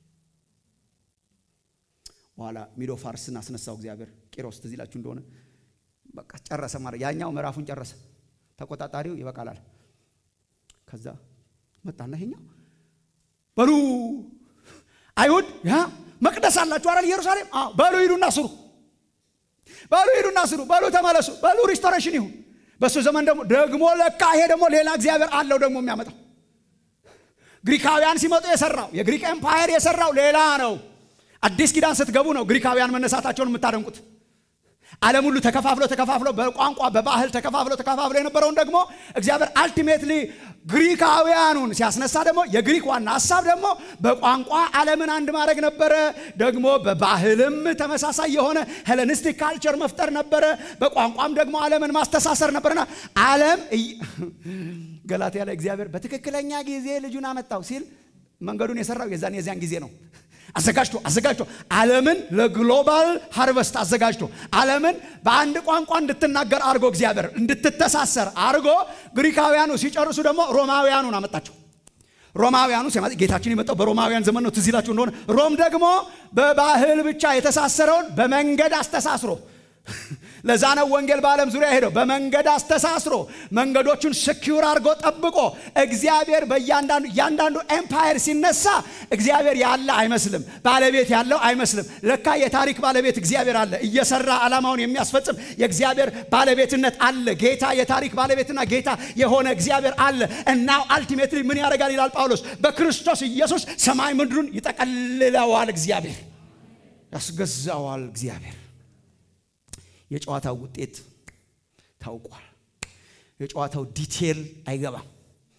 በኋላ ሚዶ ፋርስን አስነሳው እግዚአብሔር። ቂሮስ ትዝ ይላችሁ እንደሆነ በቃ ጨረሰ ማለት ያኛው ምዕራፉን ጨረሰ። ተቆጣጣሪው ይበቃላል። ከዛ መጣና ይሄኛው በሉ አይሁድ ያ መቅደስ አላችሁ አይደል ኢየሩሳሌም? አዎ በሉ ሂዱና ስሩ፣ በሉ ሂዱና ስሩ፣ በሉ ተመለሱ፣ በሉ ሪስቶሬሽን ይሁን በሱ ዘመን ደግሞ ደግሞ ለካ ይሄ ደግሞ ሌላ እግዚአብሔር አለው ደግሞ የሚያመጣው ግሪካውያን ሲመጡ የሰራው የግሪክ ኤምፓየር የሰራው ሌላ ነው። አዲስ ኪዳን ስትገቡ ነው ግሪካውያን መነሳታቸውን የምታደንቁት። ዓለም ሁሉ ተከፋፍሎ ተከፋፍሎ በቋንቋ በባህል ተከፋፍሎ ተከፋፍሎ የነበረውን ደግሞ እግዚአብሔር አልቲሜትሊ ግሪካውያኑን ሲያስነሳ ደግሞ የግሪክ ዋና ሀሳብ ደግሞ በቋንቋ ዓለምን አንድ ማድረግ ነበረ። ደግሞ በባህልም ተመሳሳይ የሆነ ሄለኒስቲክ ካልቸር መፍጠር ነበረ። በቋንቋም ደግሞ ዓለምን ማስተሳሰር ነበርና ዓለም ገላትያ ላይ እግዚአብሔር በትክክለኛ ጊዜ ልጁን አመጣው ሲል መንገዱን የሰራው የዛን የዚያን ጊዜ ነው። አዘጋጅቶ አዘጋጅቶ ዓለምን ለግሎባል ሃርቨስት አዘጋጅቶ ዓለምን በአንድ ቋንቋ እንድትናገር አድርጎ እግዚአብሔር እንድትተሳሰር አድርጎ ግሪካውያኑ ሲጨርሱ ደግሞ ሮማውያኑን አመጣቸው። ሮማውያኑ ጌታችን የመጣው በሮማውያን ዘመን ነው። ትዝ ይላችሁ እንደሆነ ሮም ደግሞ በባህል ብቻ የተሳሰረውን በመንገድ አስተሳስሮ ለዛ ነው ወንጌል በዓለም ዙሪያ ሄደው በመንገድ አስተሳስሮ መንገዶቹን ስኪውር አድርጎ ጠብቆ እግዚአብሔር በእያንዳንዱ እያንዳንዱ ኤምፓየር ሲነሳ እግዚአብሔር ያለ አይመስልም፣ ባለቤት ያለው አይመስልም። ለካ የታሪክ ባለቤት እግዚአብሔር አለ፣ እየሰራ ዓላማውን የሚያስፈጽም የእግዚአብሔር ባለቤትነት አለ። ጌታ የታሪክ ባለቤትና ጌታ የሆነ እግዚአብሔር አለ። እናው አልቲሜትሊ ምን ያደርጋል ይላል ጳውሎስ፣ በክርስቶስ ኢየሱስ ሰማይ ምድሩን ይጠቀልለዋል፣ እግዚአብሔር ያስገዛዋል። እግዚአብሔር የጨዋታው ውጤት ታውቋል። የጨዋታው ዲቴል አይገባም።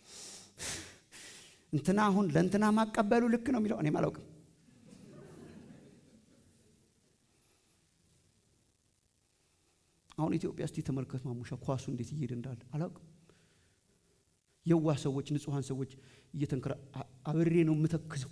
እንትና አሁን ለእንትና ማቀበሉ ልክ ነው የሚለው እኔም አላውቅም። አሁን ኢትዮጵያ እስቲ ተመልከት ማሙሻ ኳሱ እንዴት እየሄደ እንዳለ አላውቅም። የዋህ ሰዎች፣ ንጹሐን ሰዎች እየተንከራ አብሬ ነው የምተክዘው።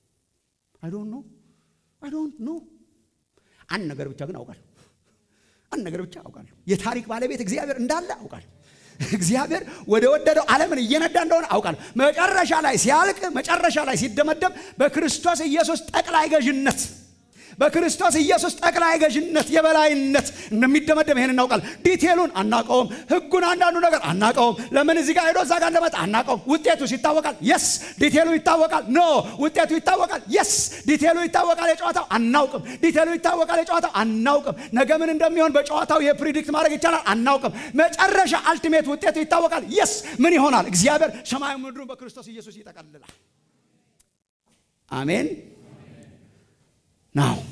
አይ ዶንት ኖ አይ ዶንት ኖ አንድ ነገር ብቻ ግን አውቃለሁ አንድ ነገር ብቻ አውቃለሁ። የታሪክ ባለቤት እግዚአብሔር እንዳለ አውቃለሁ። እግዚአብሔር ወደ ወደደው ዓለምን እየነዳ እንደሆነ አውቃለሁ። መጨረሻ ላይ ሲያልቅ፣ መጨረሻ ላይ ሲደመደም በክርስቶስ ኢየሱስ ጠቅላይ ገዥነት በክርስቶስ ኢየሱስ ጠቅላይ ገዥነት የበላይነት እንደሚደመደም ይሄን እናውቃለን። ዲቴሉን አናቀውም። ህጉን አንዳንዱ ነገር አናቀውም። ለምን እዚህ ጋር ሄዶ እዛ ጋር እንደመጣ አናቀውም። ውጤቱ ይታወቃል። የስ ዲቴሉ ይታወቃል። ኖ ውጤቱ ይታወቃል። የስ ዲቴሉ ይታወቃል። የጨዋታው አናውቅም። ዲቴሉ ይታወቃል። የጨዋታው አናውቅም። ነገ ምን እንደሚሆን በጨዋታው የፕሪዲክት ማድረግ ይቻላል። አናውቅም። መጨረሻ አልቲሜት ውጤቱ ይታወቃል። የስ ምን ይሆናል? እግዚአብሔር ሰማዩ ምድሩን በክርስቶስ ኢየሱስ ይጠቀልላል። አሜን ናው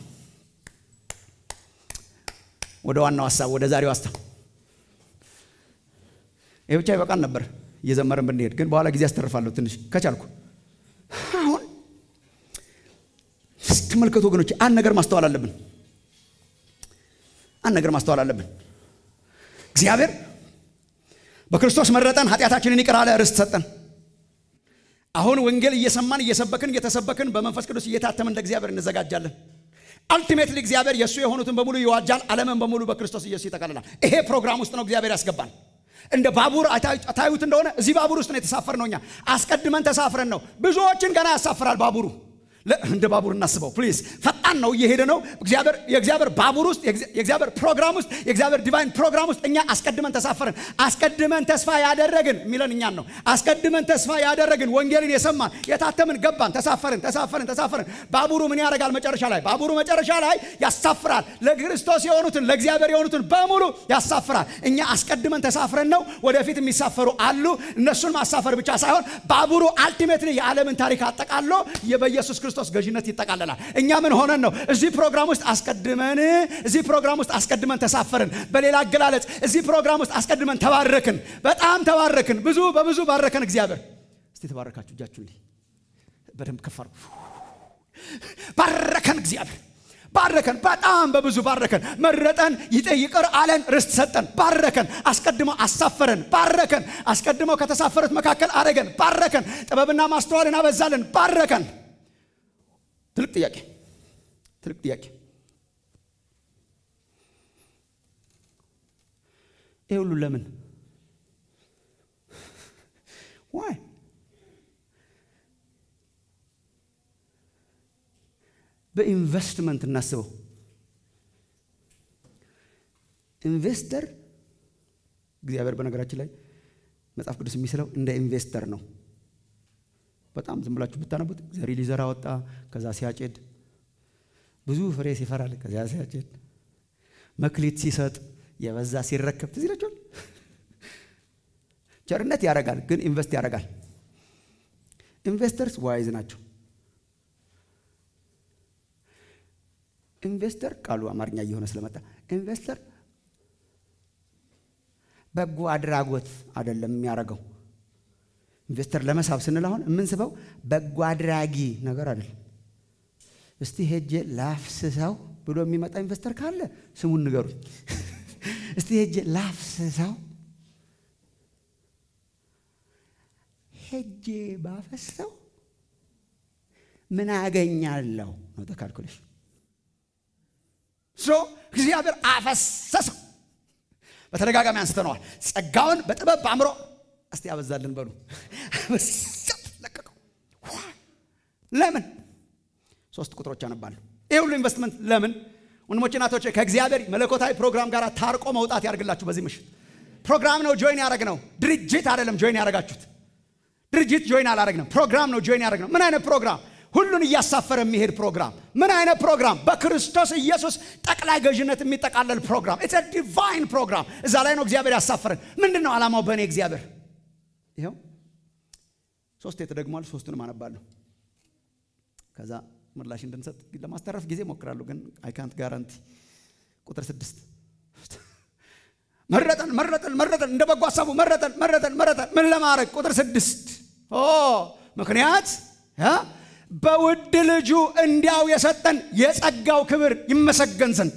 ወደ ዋናው ሀሳብ ወደ ዛሬው ሀሳብ ይህ ብቻ ይበቃል ነበር እየዘመርን ብንሄድ ግን በኋላ ጊዜ አስተርፋለሁ ትንሽ ከቻልኩ አሁን ስትመልከቱ ወገኖች አንድ ነገር ማስተዋል አለብን አንድ ነገር ማስተዋል አለብን እግዚአብሔር በክርስቶስ መረጠን ኃጢአታችንን ይቅር አለ ርስት ሰጠን አሁን ወንጌል እየሰማን እየሰበክን እየተሰበክን በመንፈስ ቅዱስ እየታተምን እንደ እግዚአብሔር እንዘጋጃለን። አልቲሜትሊ እግዚአብሔር የእሱ የሆኑትን በሙሉ ይዋጃል። ዓለምን በሙሉ በክርስቶስ ኢየሱስ ይጠቀልላል። ይሄ ፕሮግራም ውስጥ ነው እግዚአብሔር ያስገባል። እንደ ባቡር ታዩት እንደሆነ እዚህ ባቡር ውስጥ ነው የተሳፈር ነው። እኛ አስቀድመን ተሳፍረን ነው። ብዙዎችን ገና ያሳፍራል ባቡሩ። እንደ ባቡር እናስበው ፕሊዝ። ፈጣን ነው፣ እየሄደ ነው። የእግዚአብሔር ባቡር ውስጥ የእግዚአብሔር ፕሮግራም ውስጥ የእግዚአብሔር ዲቫይን ፕሮግራም ውስጥ እኛ አስቀድመን ተሳፈርን። አስቀድመን ተስፋ ያደረግን የሚለን እኛን ነው። አስቀድመን ተስፋ ያደረግን ወንጌልን የሰማን የታተምን፣ ገባን፣ ተሳፈርን፣ ተሳፈርን፣ ተሳፈርን። ባቡሩ ምን ያደርጋል? መጨረሻ ላይ ባቡሩ መጨረሻ ላይ ያሳፍራል። ለክርስቶስ የሆኑትን ለእግዚአብሔር የሆኑትን በሙሉ ያሳፍራል። እኛ አስቀድመን ተሳፍረን ነው። ወደፊት የሚሳፈሩ አሉ። እነሱን ማሳፈር ብቻ ሳይሆን ባቡሩ አልቲሜትሊ የዓለምን ታሪክ አጠቃሎ በኢየሱስ ክርስቶስ ገዥነት ይጠቃለላል። እኛ ምን ሆነን ነው እዚህ ፕሮግራም ውስጥ አስቀድመን እዚህ ፕሮግራም ውስጥ አስቀድመን ተሳፈርን። በሌላ አገላለጽ እዚህ ፕሮግራም ውስጥ አስቀድመን ተባረክን። በጣም ተባረክን። ብዙ በብዙ ባረከን እግዚአብሔር። እስቲ ተባረካችሁ እጃችሁ እንዲህ በደንብ ከፍ አድርጉ። ባረከን እግዚአብሔር ባረከን፣ በጣም በብዙ ባረከን። መረጠን፣ ይቅር አለን፣ ርስት ሰጠን፣ ባረከን። አስቀድሞ አሳፈረን፣ ባረከን። አስቀድመው ከተሳፈሩት መካከል አረገን፣ ባረከን። ጥበብና ማስተዋልን አበዛለን፣ ባረከን። ትልቅ ጥያቄ ትልቅ ጥያቄ። ይህ ሁሉ ለምን ዋይ በኢንቨስትመንት እናስበው። ኢንቨስተር እግዚአብሔር በነገራችን ላይ መጽሐፍ ቅዱስ የሚስለው እንደ ኢንቨስተር ነው። በጣም ዝም ብላችሁ ብታነቡት ዘሪ ሊዘራ ወጣ፣ ከዛ ሲያጭድ ብዙ ፍሬ ሲፈራል፣ ከዚያ ሲያጭድ መክሊት ሲሰጥ የበዛ ሲረከብ ትዝ ይላችኋል። ቸርነት ያደርጋል፣ ግን ኢንቨስት ያደርጋል። ኢንቨስተርስ ዋይዝ ናቸው። ኢንቨስተር ቃሉ አማርኛ እየሆነ ስለመጣ ኢንቨስተር በጎ አድራጎት አይደለም የሚያደርገው። ኢንቨስተር ለመሳብ ስንል አሁን የምንስበው በጎ አድራጊ ነገር አይደለም። እስቲ ሄጄ ላፍስሰው ብሎ የሚመጣ ኢንቨስተር ካለ ስሙን ንገሩኝ። እስቲ ሄጄ ላፍስሰው ሄጄ ባፈሰው ምን አገኛለሁ ነው ተካልኩሌሽን። ሶ እግዚአብሔር አፈሰሰው። በተደጋጋሚ አንስተነዋል። ጸጋውን በጥበብ በአእምሮ እስቲ ያበዛልን በሉ። ለቀቀው። ለምን? ሶስት ቁጥሮች አነባለሁ። ይህ ሁሉ ኢንቨስትመንት ለምን? ወንድሞች እናቶች፣ ከእግዚአብሔር መለኮታዊ ፕሮግራም ጋር ታርቆ መውጣት ያደርግላችሁ። በዚህ ምሽት ፕሮግራም ነው ጆይን ያደረግ ነው። ድርጅት አይደለም ጆይን ያደረጋችሁት። ድርጅት ጆይን አላደረግንም። ፕሮግራም ነው ጆይን ያደረግ ነው። ምን አይነት ፕሮግራም? ሁሉን እያሳፈረ የሚሄድ ፕሮግራም። ምን አይነት ፕሮግራም? በክርስቶስ ኢየሱስ ጠቅላይ ገዥነት የሚጠቃለል ፕሮግራም። ኢትስ ዲቫይን ፕሮግራም። እዛ ላይ ነው እግዚአብሔር ያሳፈረን። ምንድን ነው ዓላማው? በእኔ እግዚአብሔር ይኸው ሶስት ተደግሟል። ሶስቱንም አነባለሁ። ከዛ ምላሽ እንድንሰጥ ለማስተረፍ ጊዜ ሞክራለሁ፣ ግን አይ ካንት ጋራንቲ። ቁጥር ስድስት መረጠን መረጠን መረጠን፣ እንደ በጎ ሀሳቡ መረጠን መረጠን መረጠን። ምን ለማድረግ? ቁጥር ስድስት ምክንያት በውድ ልጁ እንዲያው የሰጠን የጸጋው ክብር ይመሰገን ዘንድ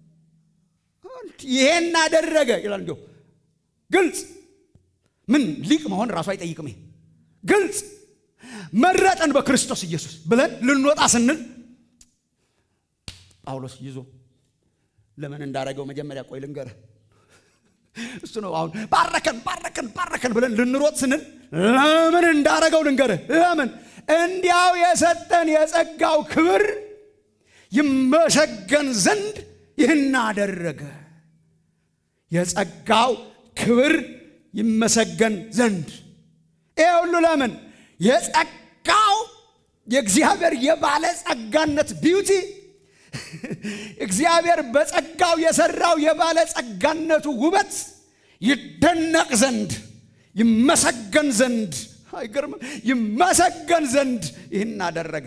ይሄን አደረገ ይላል። እንዲሁ ግልጽ ምን ሊቅ መሆን ራሱ አይጠይቅም። ይሄ ግልጽ መረጠን በክርስቶስ ኢየሱስ ብለን ልንወጣ ስንል ጳውሎስ ይዞ ለምን እንዳረገው መጀመሪያ ቆይ ልንገርህ። እሱ ነው አሁን ባረከን ባረከን ባረከን ብለን ልንሮጥ ስንል ለምን እንዳረገው ልንገርህ። ለምን እንዲያው የሰጠን የጸጋው ክብር ይመሰገን ዘንድ ይህን አደረገ። የጸጋው ክብር ይመሰገን ዘንድ ይሄ ሁሉ ለምን? የጸጋው የእግዚአብሔር የባለ ጸጋነት ቢዩቲ እግዚአብሔር በጸጋው የሰራው የባለ ጸጋነቱ ውበት ይደነቅ ዘንድ ይመሰገን ዘንድ አይገርምም? ይመሰገን ዘንድ ይህን አደረገ።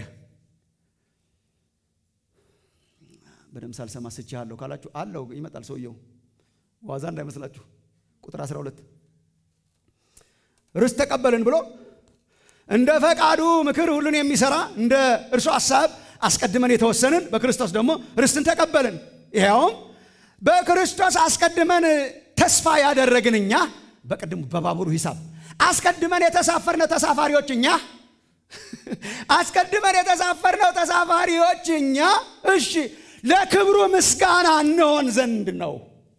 በደምብ ሳልሰማ ስቼሃለሁ ካላችሁ አለው ይመጣል ሰውየው ዋዛ እንዳይመስላችሁ። ቁጥር 12 ርስት ተቀበልን ብሎ እንደ ፈቃዱ ምክር ሁሉን የሚሰራ እንደ እርሱ ሐሳብ አስቀድመን የተወሰንን በክርስቶስ ደግሞ ርስትን ተቀበልን። ይኸውም በክርስቶስ አስቀድመን ተስፋ ያደረግን እኛ በቅድሙ በባቡሩ ሂሳብ አስቀድመን የተሳፈርነው ተሳፋሪዎች እኛ አስቀድመን የተሳፈርነው ተሳፋሪዎች እኛ እሺ ለክብሩ ምስጋና እንሆን ዘንድ ነው።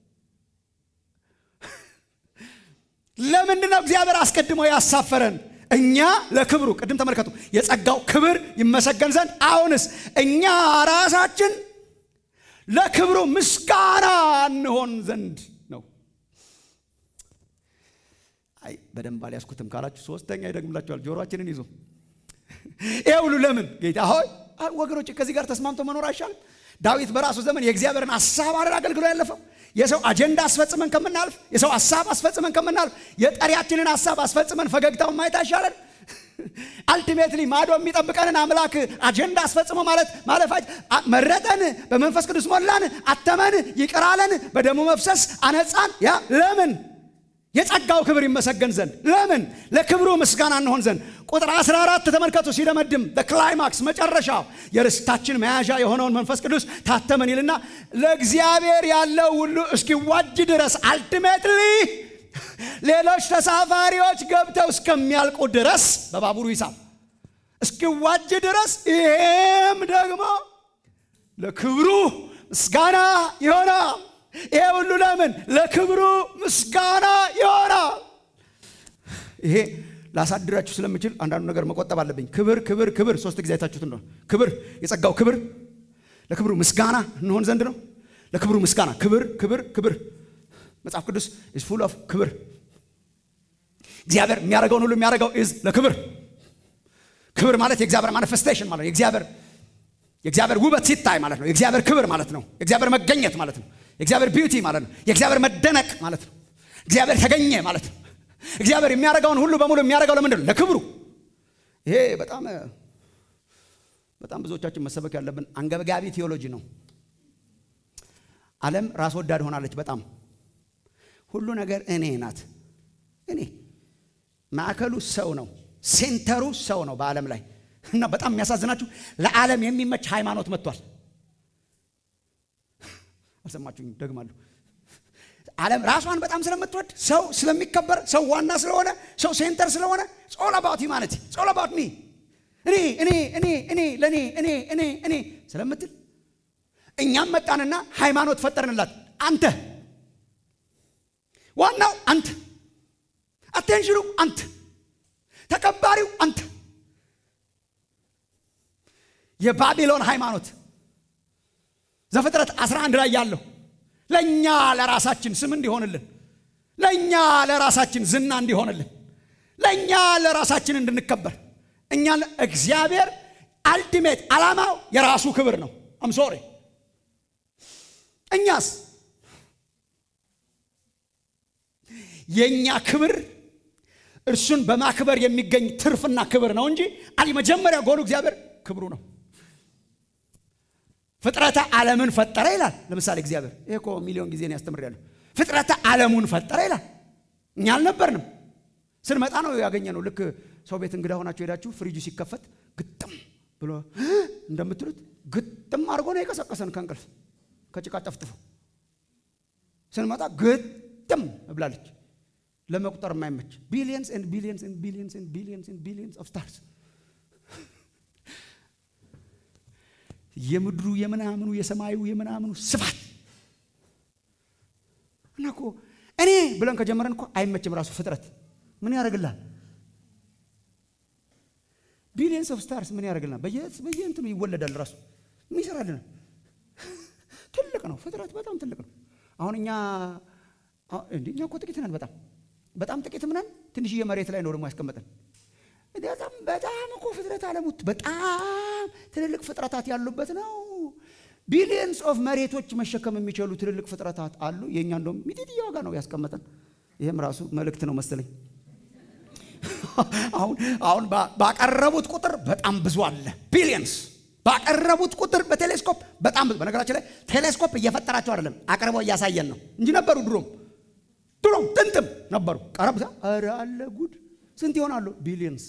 ለምንድን ነው እግዚአብሔር አስቀድሞ ያሳፈረን? እኛ ለክብሩ ቅድም ተመልከቱ፣ የጸጋው ክብር ይመሰገን ዘንድ። አሁንስ እኛ ራሳችን ለክብሩ ምስጋና እንሆን ዘንድ ነው። አይ በደንብ አልያዝኩትም ካላችሁ ሶስተኛ ይደግምላችኋል። ጆሮአችንን ይዞ ይህ ሁሉ ለምን ጌታ ሆይ ወገኖች፣ ከዚህ ጋር ተስማምቶ መኖር አይሻልም? ዳዊት በራሱ ዘመን የእግዚአብሔርን ሀሳብ አይደል አገልግሎ ያለፈው። የሰው አጀንዳ አስፈጽመን ከምናልፍ፣ የሰው ሀሳብ አስፈጽመን ከምናልፍ፣ የጠሪያችንን ሀሳብ አስፈጽመን ፈገግታውን ማየት አይሻለን? አልቲሜትሊ ማዶ የሚጠብቀንን አምላክ አጀንዳ አስፈጽሞ ማለት ማለፋች መረጠን፣ በመንፈስ ቅዱስ ሞላን፣ አተመን፣ ይቅራለን፣ በደሙ መፍሰስ አነጻን። ያ ለምን የጸጋው ክብር ይመሰገን ዘንድ ለምን ለክብሩ ምስጋና እንሆን ዘንድ። ቁጥር 14 ተመልከቱ። ሲደመድም በክላይማክስ መጨረሻው የርስታችን መያዣ የሆነውን መንፈስ ቅዱስ ታተመን ይልና ለእግዚአብሔር ያለው ሁሉ እስኪዋጅ ድረስ አልቲሜትሊ ሌሎች ተሳፋሪዎች ገብተው እስከሚያልቁ ድረስ በባቡሩ ሂሳብ እስኪዋጅ ድረስ ይሄም ደግሞ ለክብሩ ምስጋና ይሆናል። ይሄ ሁሉ ለምን? ለክብሩ ምስጋና ይሆናል። ይሄ ላሳድራችሁ ስለምችል አንዳንዱ ነገር መቆጠብ አለብኝ። ክብር ክብር ክብር ሶስት ጊዜ አይታችሁት እንደሆነ ክብር የጸጋው ክብር ለክብሩ ምስጋና እንሆን ዘንድ ነው። ለክብሩ ምስጋና ክብር ክብር ክብር መጽሐፍ ቅዱስ ኢዝ ፉል ኦፍ ክብር። እግዚአብሔር የሚያደርገውን ሁሉ የሚያደርገው ኢዝ ለክብር። ክብር ማለት የእግዚአብሔር ማኒፌስቴሽን ማለት ነው። የእግዚአብሔር የእግዚአብሔር ውበት ሲታይ ማለት ነው። የእግዚአብሔር ክብር ማለት ነው። የእግዚአብሔር መገኘት ማለት ነው። የእግዚአብሔር ቢዩቲ ማለት ነው። የእግዚአብሔር መደነቅ ማለት ነው። እግዚአብሔር ተገኘ ማለት ነው። እግዚአብሔር የሚያደርገውን ሁሉ በሙሉ የሚያደርገው ለምንድን ነው? ለክብሩ። ይሄ በጣም በጣም ብዙዎቻችን መሰበክ ያለብን አንገብጋቢ ቴዎሎጂ ነው። ዓለም ራስ ወዳድ ሆናለች። በጣም ሁሉ ነገር እኔ ናት። እኔ ማዕከሉ ሰው ነው። ሴንተሩ ሰው ነው በዓለም ላይ እና በጣም የሚያሳዝናችሁ ለዓለም የሚመች ሃይማኖት መጥቷል። አልሰማችሁኝ? ደግማለሁ። ዓለም ራሷን በጣም ስለምትወድ ሰው ስለሚከበር ሰው ዋና ስለሆነ ሰው ሴንተር ስለሆነ ጾል አባውት ሂውማኒቲ ጾል አባውት ሚ እኔ እኔ እኔ እኔ ለእኔ እኔ እኔ እኔ ስለምትል እኛም መጣንና ሃይማኖት ፈጠርንላት። አንተ ዋናው አንተ፣ አቴንሽኑ አንተ፣ ተከባሪው አንተ። የባቢሎን ሃይማኖት ዘፍጥረት 11 ላይ ያለው ለእኛ ለራሳችን ስም እንዲሆንልን፣ ለእኛ ለራሳችን ዝና እንዲሆንልን፣ ለእኛ ለራሳችን እንድንከበር እኛ እግዚአብሔር አልቲሜት ዓላማው የራሱ ክብር ነው። አምሶሬ እኛስ የእኛ ክብር እርሱን በማክበር የሚገኝ ትርፍና ክብር ነው እንጂ አሊ መጀመሪያ ጎሉ እግዚአብሔር ክብሩ ነው። ፍጥረተ ዓለምን ፈጠረ ይላል። ለምሳሌ እግዚአብሔር ይሄ እኮ ሚሊዮን ጊዜ ያስተምራለሁ። ፍጥረተ ዓለሙን ፈጠረ ይላል። እኛ አልነበርንም። ስንመጣ ነው ያገኘ ነው። ልክ ሰው ቤት እንግዳ ሆናችሁ ሄዳችሁ ፍሪጁ ሲከፈት ግጥም ብሎ እንደምትሉት ግጥም አድርጎ ነው የቀሰቀሰን ከእንቅልፍ ከጭቃ ጠፍጥፎ ስንመጣ ግጥም ብላለች። ለመቁጠር የማይመች ቢሊየንስ ኤንድ ቢሊየንስ ኤንድ ቢሊየንስ ኤንድ ቢሊየንስ ኤንድ ቢሊየንስ ኦፍ ስታርስ የምድሩ የምናምኑ የሰማዩ የምናምኑ ስፋት እኔ ብለን ከጀመረን እኮ አይመችም። ራሱ ፍጥረት ምን ያደርግልሃል? ቢሊየንስ ኦፍ ስታርስ ምን ያደርግልናል? በየእንትኑ ይወለዳል። ራሱ ምን ይሰራልናል? ትልቅ ነው ፍጥረት፣ በጣም ትልቅ ነው። አሁን እኛ እኛ እኮ ጥቂት ነን። በጣም በጣም ጥቂትም ነን። ትንሽዬ መሬት ላይ ነው ደግሞ ያስቀመጠን። በጣም በጣም እኮ ፍጥረት አለሙት በጣም ትልልቅ ፍጥረታት ያሉበት ነው። ቢሊየንስ ኦፍ መሬቶች መሸከም የሚችሉ ትልልቅ ፍጥረታት አሉ። የእኛ እንደውም ሚጢጥዬ ዋጋ ነው ያስቀመጠን። ይህም ራሱ መልእክት ነው መሰለኝ። አሁን አሁን ባቀረቡት ቁጥር በጣም ብዙ አለ። ቢሊየንስ ባቀረቡት ቁጥር በቴሌስኮፕ በጣም ብዙ። በነገራችን ላይ ቴሌስኮፕ እየፈጠራቸው አይደለም አቅርበው እያሳየን ነው እንጂ ነበሩ ድሮም ድሮም ጥንትም ነበሩ። ቀረብ ኧረ አለ ጉድ ስንት ይሆናሉ? ቢሊየንስ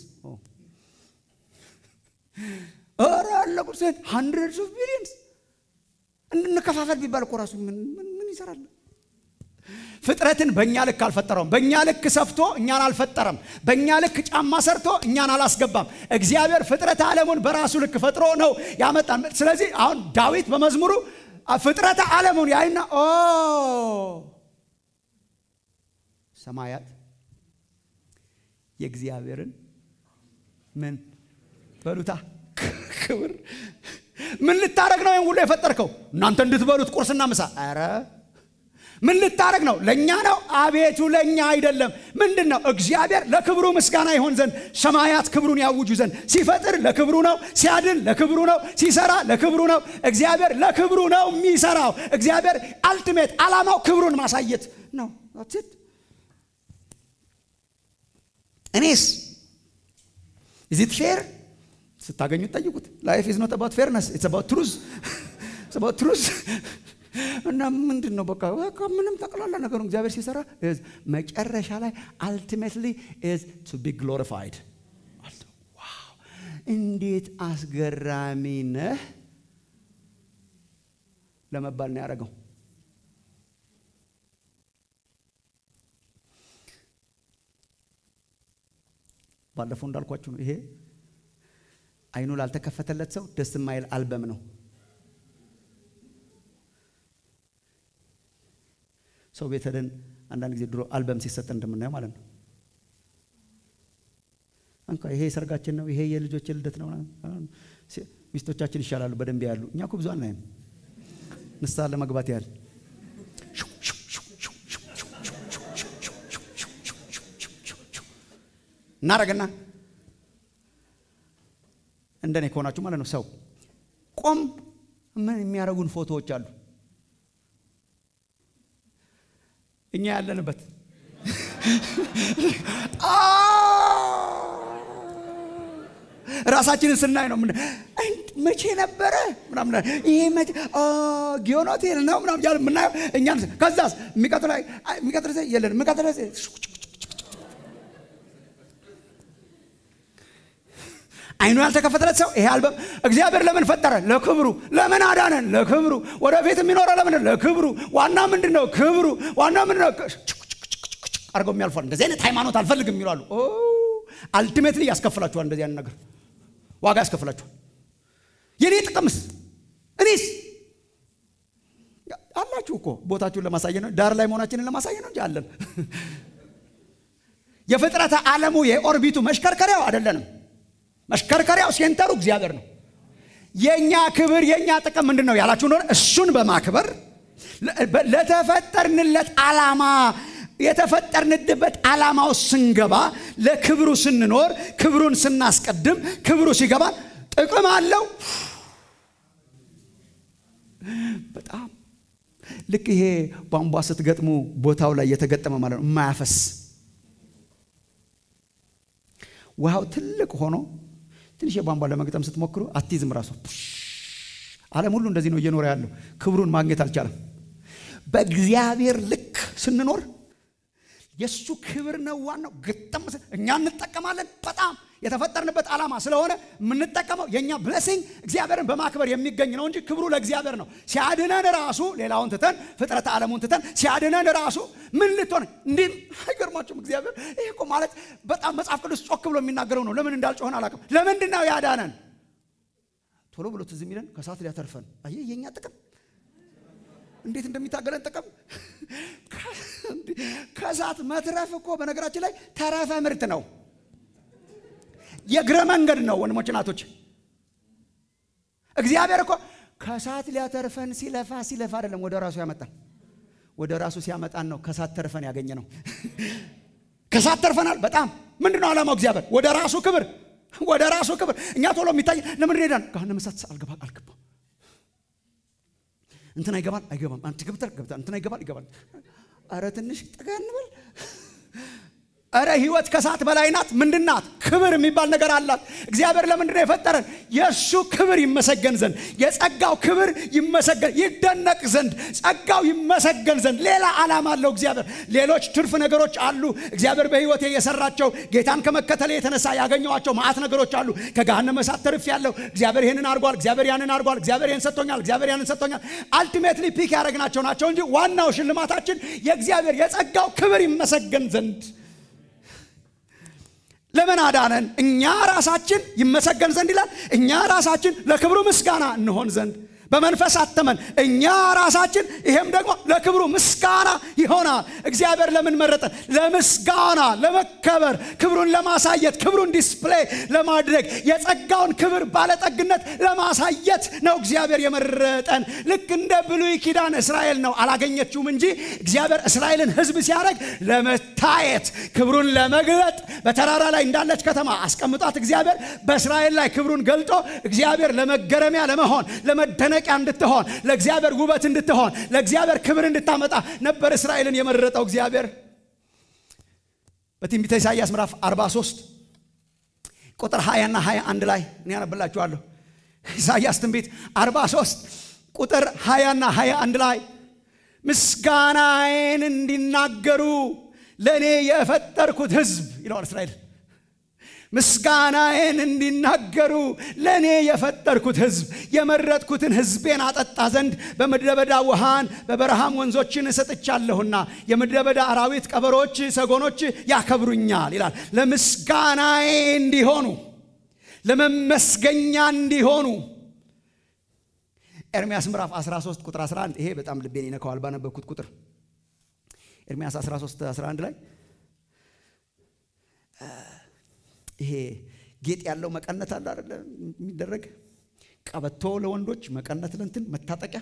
ኧረ አለ ጉድ ስንት ሀንድረድስ ኦፍ ቢሊየንስ እንከፋፈል ቢባል እኮ ራሱ ምን ምን ይሰራል? ፍጥረትን በእኛ ልክ አልፈጠረውም። በእኛ ልክ ሰፍቶ እኛን አልፈጠረም። በእኛ ልክ ጫማ ሰርቶ እኛን አላስገባም። እግዚአብሔር ፍጥረተ ዓለሙን በራሱ ልክ ፈጥሮ ነው ያመጣን። ስለዚህ አሁን ዳዊት በመዝሙሩ ፍጥረተ ዓለሙን ያይና ኦ ሰማያት የእግዚአብሔርን ምን በሉታ ክብር ምን ልታረግ ነው? ይህን ሁሉ የፈጠርከው እናንተ እንድትበሉት ቁርስና ምሳ። ኧረ ምን ልታረግ ነው? ለእኛ ነው? አቤቱ ለእኛ አይደለም። ምንድን ነው? እግዚአብሔር ለክብሩ ምስጋና ይሆን ዘንድ ሰማያት ክብሩን ያውጁ ዘንድ ሲፈጥር ለክብሩ ነው፣ ሲያድን ለክብሩ ነው፣ ሲሰራ ለክብሩ ነው። እግዚአብሔር ለክብሩ ነው የሚሰራው። እግዚአብሔር አልቲሜት ዓላማው ክብሩን ማሳየት ነው። እኔስ ኢዚት ፌር ስታገኙት ጠይቁት። ላይፍ ኢዝ ኖት አባውት ፌርነስ ኢትስ አባውት ትሩዝ አባውት ትሩዝ እና ምንድን ነው በቃ በቃ ምንም ጠቅላላ ነገሩ እግዚአብሔር ሲሰራ መጨረሻ ላይ አልቲሜትሊ ኢዝ ቱ ቢ ግሎሪፋይድ። ዋው እንዴት አስገራሚ ነህ ለመባል ነው ያደረገው። ባለፈው እንዳልኳችሁ ነው ይሄ አይኑ ላልተከፈተለት ሰው ደስ የማይል አልበም ነው። ሰው ቤት ሄደን አንዳንድ ጊዜ ድሮ አልበም ሲሰጠን እንደምናየው ማለት ነው። እንኳ ይሄ ሰርጋችን ነው፣ ይሄ የልጆች ልደት ነው። ሚስቶቻችን ይሻላሉ በደንብ ያሉ። እኛ እኮ ብዙ አናይም። ንስሐ ለመግባት ያህል እናረግና እንደኔ ከሆናችሁ ማለት ነው። ሰው ቆም ምን የሚያደርጉን ፎቶዎች አሉ እኛ ያለንበት ራሳችንን ስናይ ነው ምን መቼ ነበረ ምናምን ይሄ መቼ ጊዮን ሆቴል ነው ምናምን እያልን የምናየው እኛን ከዛስ የሚቀጥለው የሚቀጥለው የለን የሚቀጥለው አይኑ ያልተከፈተለት ሰው ይሄ አልበም እግዚአብሔር ለምን ፈጠረ? ለክብሩ። ለምን አዳነን? ለክብሩ። ወደፊት የሚኖረው ለምን? ለክብሩ። ዋና ምንድን ነው? ክብሩ። ዋና ምንድን ነው? አድርገው የሚያልፏል። እንደዚህ አይነት ሃይማኖት አልፈልግም የሚሏሉ። አልቲሜትሊ ያስከፍላችኋል። እንደዚህ አይነት ነገር ዋጋ ያስከፍላችኋል። የኔ ጥቅምስ እኔስ አላችሁ እኮ ቦታችሁን ለማሳየት ነው። ዳር ላይ መሆናችንን ለማሳየት ነው እንጂ አለን። የፍጥረተ ዓለሙ የኦርቢቱ መሽከርከሪያው አይደለንም። መሽከርከሪያው ሴንተሩ እግዚአብሔር ነው። የእኛ ክብር የእኛ ጥቅም ምንድን ነው ያላችሁ እንደሆነ እሱን በማክበር ለተፈጠርንለት ዓላማ የተፈጠርንበት ዓላማው ስንገባ ለክብሩ ስንኖር ክብሩን ስናስቀድም ክብሩ ሲገባ ጥቅም አለው። በጣም ልክ ይሄ ቧንቧ ስትገጥሙ ቦታው ላይ የተገጠመ ማለት ነው የማያፈስ ውሃው ትልቅ ሆኖ ትንሽ የቧንቧ ለመግጠም ስትሞክሩ አትይዝም። ራሱ ዓለም ሁሉ እንደዚህ ነው እየኖረ ያለው። ክብሩን ማግኘት አልቻለም። በእግዚአብሔር ልክ ስንኖር የእሱ ክብር ነው ዋናው። ግጥም እኛ እንጠቀማለን። በጣም የተፈጠርንበት ዓላማ ስለሆነ የምንጠቀመው የእኛ ብለሲንግ እግዚአብሔርን በማክበር የሚገኝ ነው እንጂ ክብሩ ለእግዚአብሔር ነው። ሲያድነን ራሱ ሌላውን ትተን ፍጥረተ ዓለሙን ትተን ሲያድነን ራሱ ምን ልትሆን እንዲህ አይገርማችሁም? እግዚአብሔር ይህ እኮ ማለት በጣም መጽሐፍ ቅዱስ ጮክ ብሎ የሚናገረው ነው። ለምን እንዳልጮሆን አላውቅም። ለምንድን ነው ያዳነን? ቶሎ ብሎ ትዝ የሚለን ከሰዓት ሊያተርፈን። አየህ የእኛ ጥቅም እንዴት እንደሚታገለን ጥቅም ከእሳት መትረፍ እኮ በነገራችን ላይ ተረፈ ምርት ነው። የእግረ መንገድ ነው። ወንድሞች ናቶች፣ እግዚአብሔር እኮ ከእሳት ሊያተርፈን ሲለፋ ሲለፋ አይደለም ወደ ራሱ ያመጣን። ወደ ራሱ ሲያመጣን ነው ከእሳት ተርፈን ያገኘ ነው። ከእሳት ተርፈናል። በጣም ምንድን ነው ዓላማው? እግዚአብሔር ወደ ራሱ ክብር፣ ወደ ራሱ ክብር። እኛ ቶሎ የሚታይ ለምን ሄዳን ገሃነመ እሳት አልገባ አልገባ እንትና ይገባል አይገባም፣ አንተ ገብተህ ገብተህ እንትና ይገባል ይገባል። አረ ትንሽ ጠጋ እንበል። አረ ህይወት ከእሳት በላይ ናት። ምንድን ናት? ክብር የሚባል ነገር አላት። እግዚአብሔር ለምንድን ነው የፈጠረን? የእሱ ክብር ይመሰገን ዘንድ፣ የጸጋው ክብር ይመሰገን ይደነቅ ዘንድ፣ ጸጋው ይመሰገን ዘንድ ሌላ ዓላማ አለው እግዚአብሔር። ሌሎች ትርፍ ነገሮች አሉ። እግዚአብሔር በህይወቴ የሰራቸው ጌታን ከመከተል የተነሳ ያገኘዋቸው ማዕት ነገሮች አሉ። ከገሃነመ እሳት ተርፍ ያለው እግዚአብሔር ይህንን አድርጓል፣ እግዚአብሔር ያንን አድርጓል፣ እግዚአብሔር ይህን ሰጥቶኛል፣ እግዚአብሔር ያንን ሰጥቶኛል። አልቲሜትሊ ፒክ ያደረግናቸው ናቸው እንጂ ዋናው ሽልማታችን የእግዚአብሔር የጸጋው ክብር ይመሰገን ዘንድ ለምን አዳነን? እኛ ራሳችን ይመሰገን ዘንድ ይላል። እኛ ራሳችን ለክብሩ ምስጋና እንሆን ዘንድ በመንፈስ አተመን። እኛ ራሳችን ይሄም ደግሞ ለክብሩ ምስጋና ይሆናል። እግዚአብሔር ለምን መረጠን? ለምስጋና፣ ለመከበር፣ ክብሩን ለማሳየት፣ ክብሩን ዲስፕሌይ ለማድረግ የጸጋውን ክብር ባለጠግነት ለማሳየት ነው እግዚአብሔር የመረጠን። ልክ እንደ ብሉይ ኪዳን እስራኤል ነው አላገኘችውም እንጂ እግዚአብሔር እስራኤልን ሕዝብ ሲያደርግ ለመታየት ክብሩን ለመግለጥ በተራራ ላይ እንዳለች ከተማ አስቀምጧት እግዚአብሔር በእስራኤል ላይ ክብሩን ገልጦ እግዚአብሔር ለመገረሚያ ለመሆን ለመደነቂያ እንድትሆን ለእግዚአብሔር ውበት እንድትሆን ለእግዚአብሔር ክብር እንድታመጣ ነበር እስራኤልን የመረጠው እግዚአብሔር። በትንቢተ ኢሳይያስ ምዕራፍ 43 ቁጥር 20 እና 21 ላይ እኔ ያነብላችኋለሁ። ኢሳይያስ ትንቢት 43 ቁጥር 20 እና 21 ላይ ምስጋናዬን እንዲናገሩ ለእኔ የፈጠርኩት ሕዝብ ይለዋል እስራኤል ምስጋናዬን እንዲናገሩ ለእኔ የፈጠርኩት ሕዝብ የመረጥኩትን ሕዝቤን አጠጣ ዘንድ በምድረ በዳ ውሃን በበረሃም ወንዞችን እሰጥቻለሁና የምድረ በዳ አራዊት፣ ቀበሮች፣ ሰጎኖች ያከብሩኛል ይላል። ለምስጋናዬ እንዲሆኑ ለመመስገኛ እንዲሆኑ ኤርምያስ ምዕራፍ 13 ቁጥር 11 ይሄ በጣም ልቤን ይነካዋል ባነበብኩት ቁጥር ኤርምያስ 13 11 ላይ ይሄ ጌጥ ያለው መቀነት አለ አይደለ? የሚደረግ ቀበቶ ለወንዶች መቀነት ለእንትን መታጠቂያ።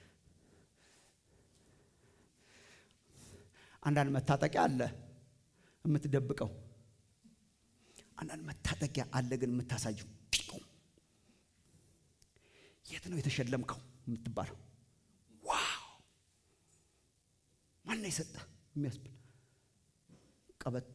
አንዳንድ መታጠቂያ አለ የምትደብቀው፣ አንዳንድ መታጠቂያ አለ ግን የምታሳየው። የት ነው የተሸለምከው የምትባለው? ዋው ማነው የሰጠ የሚያስብል ቀበቶ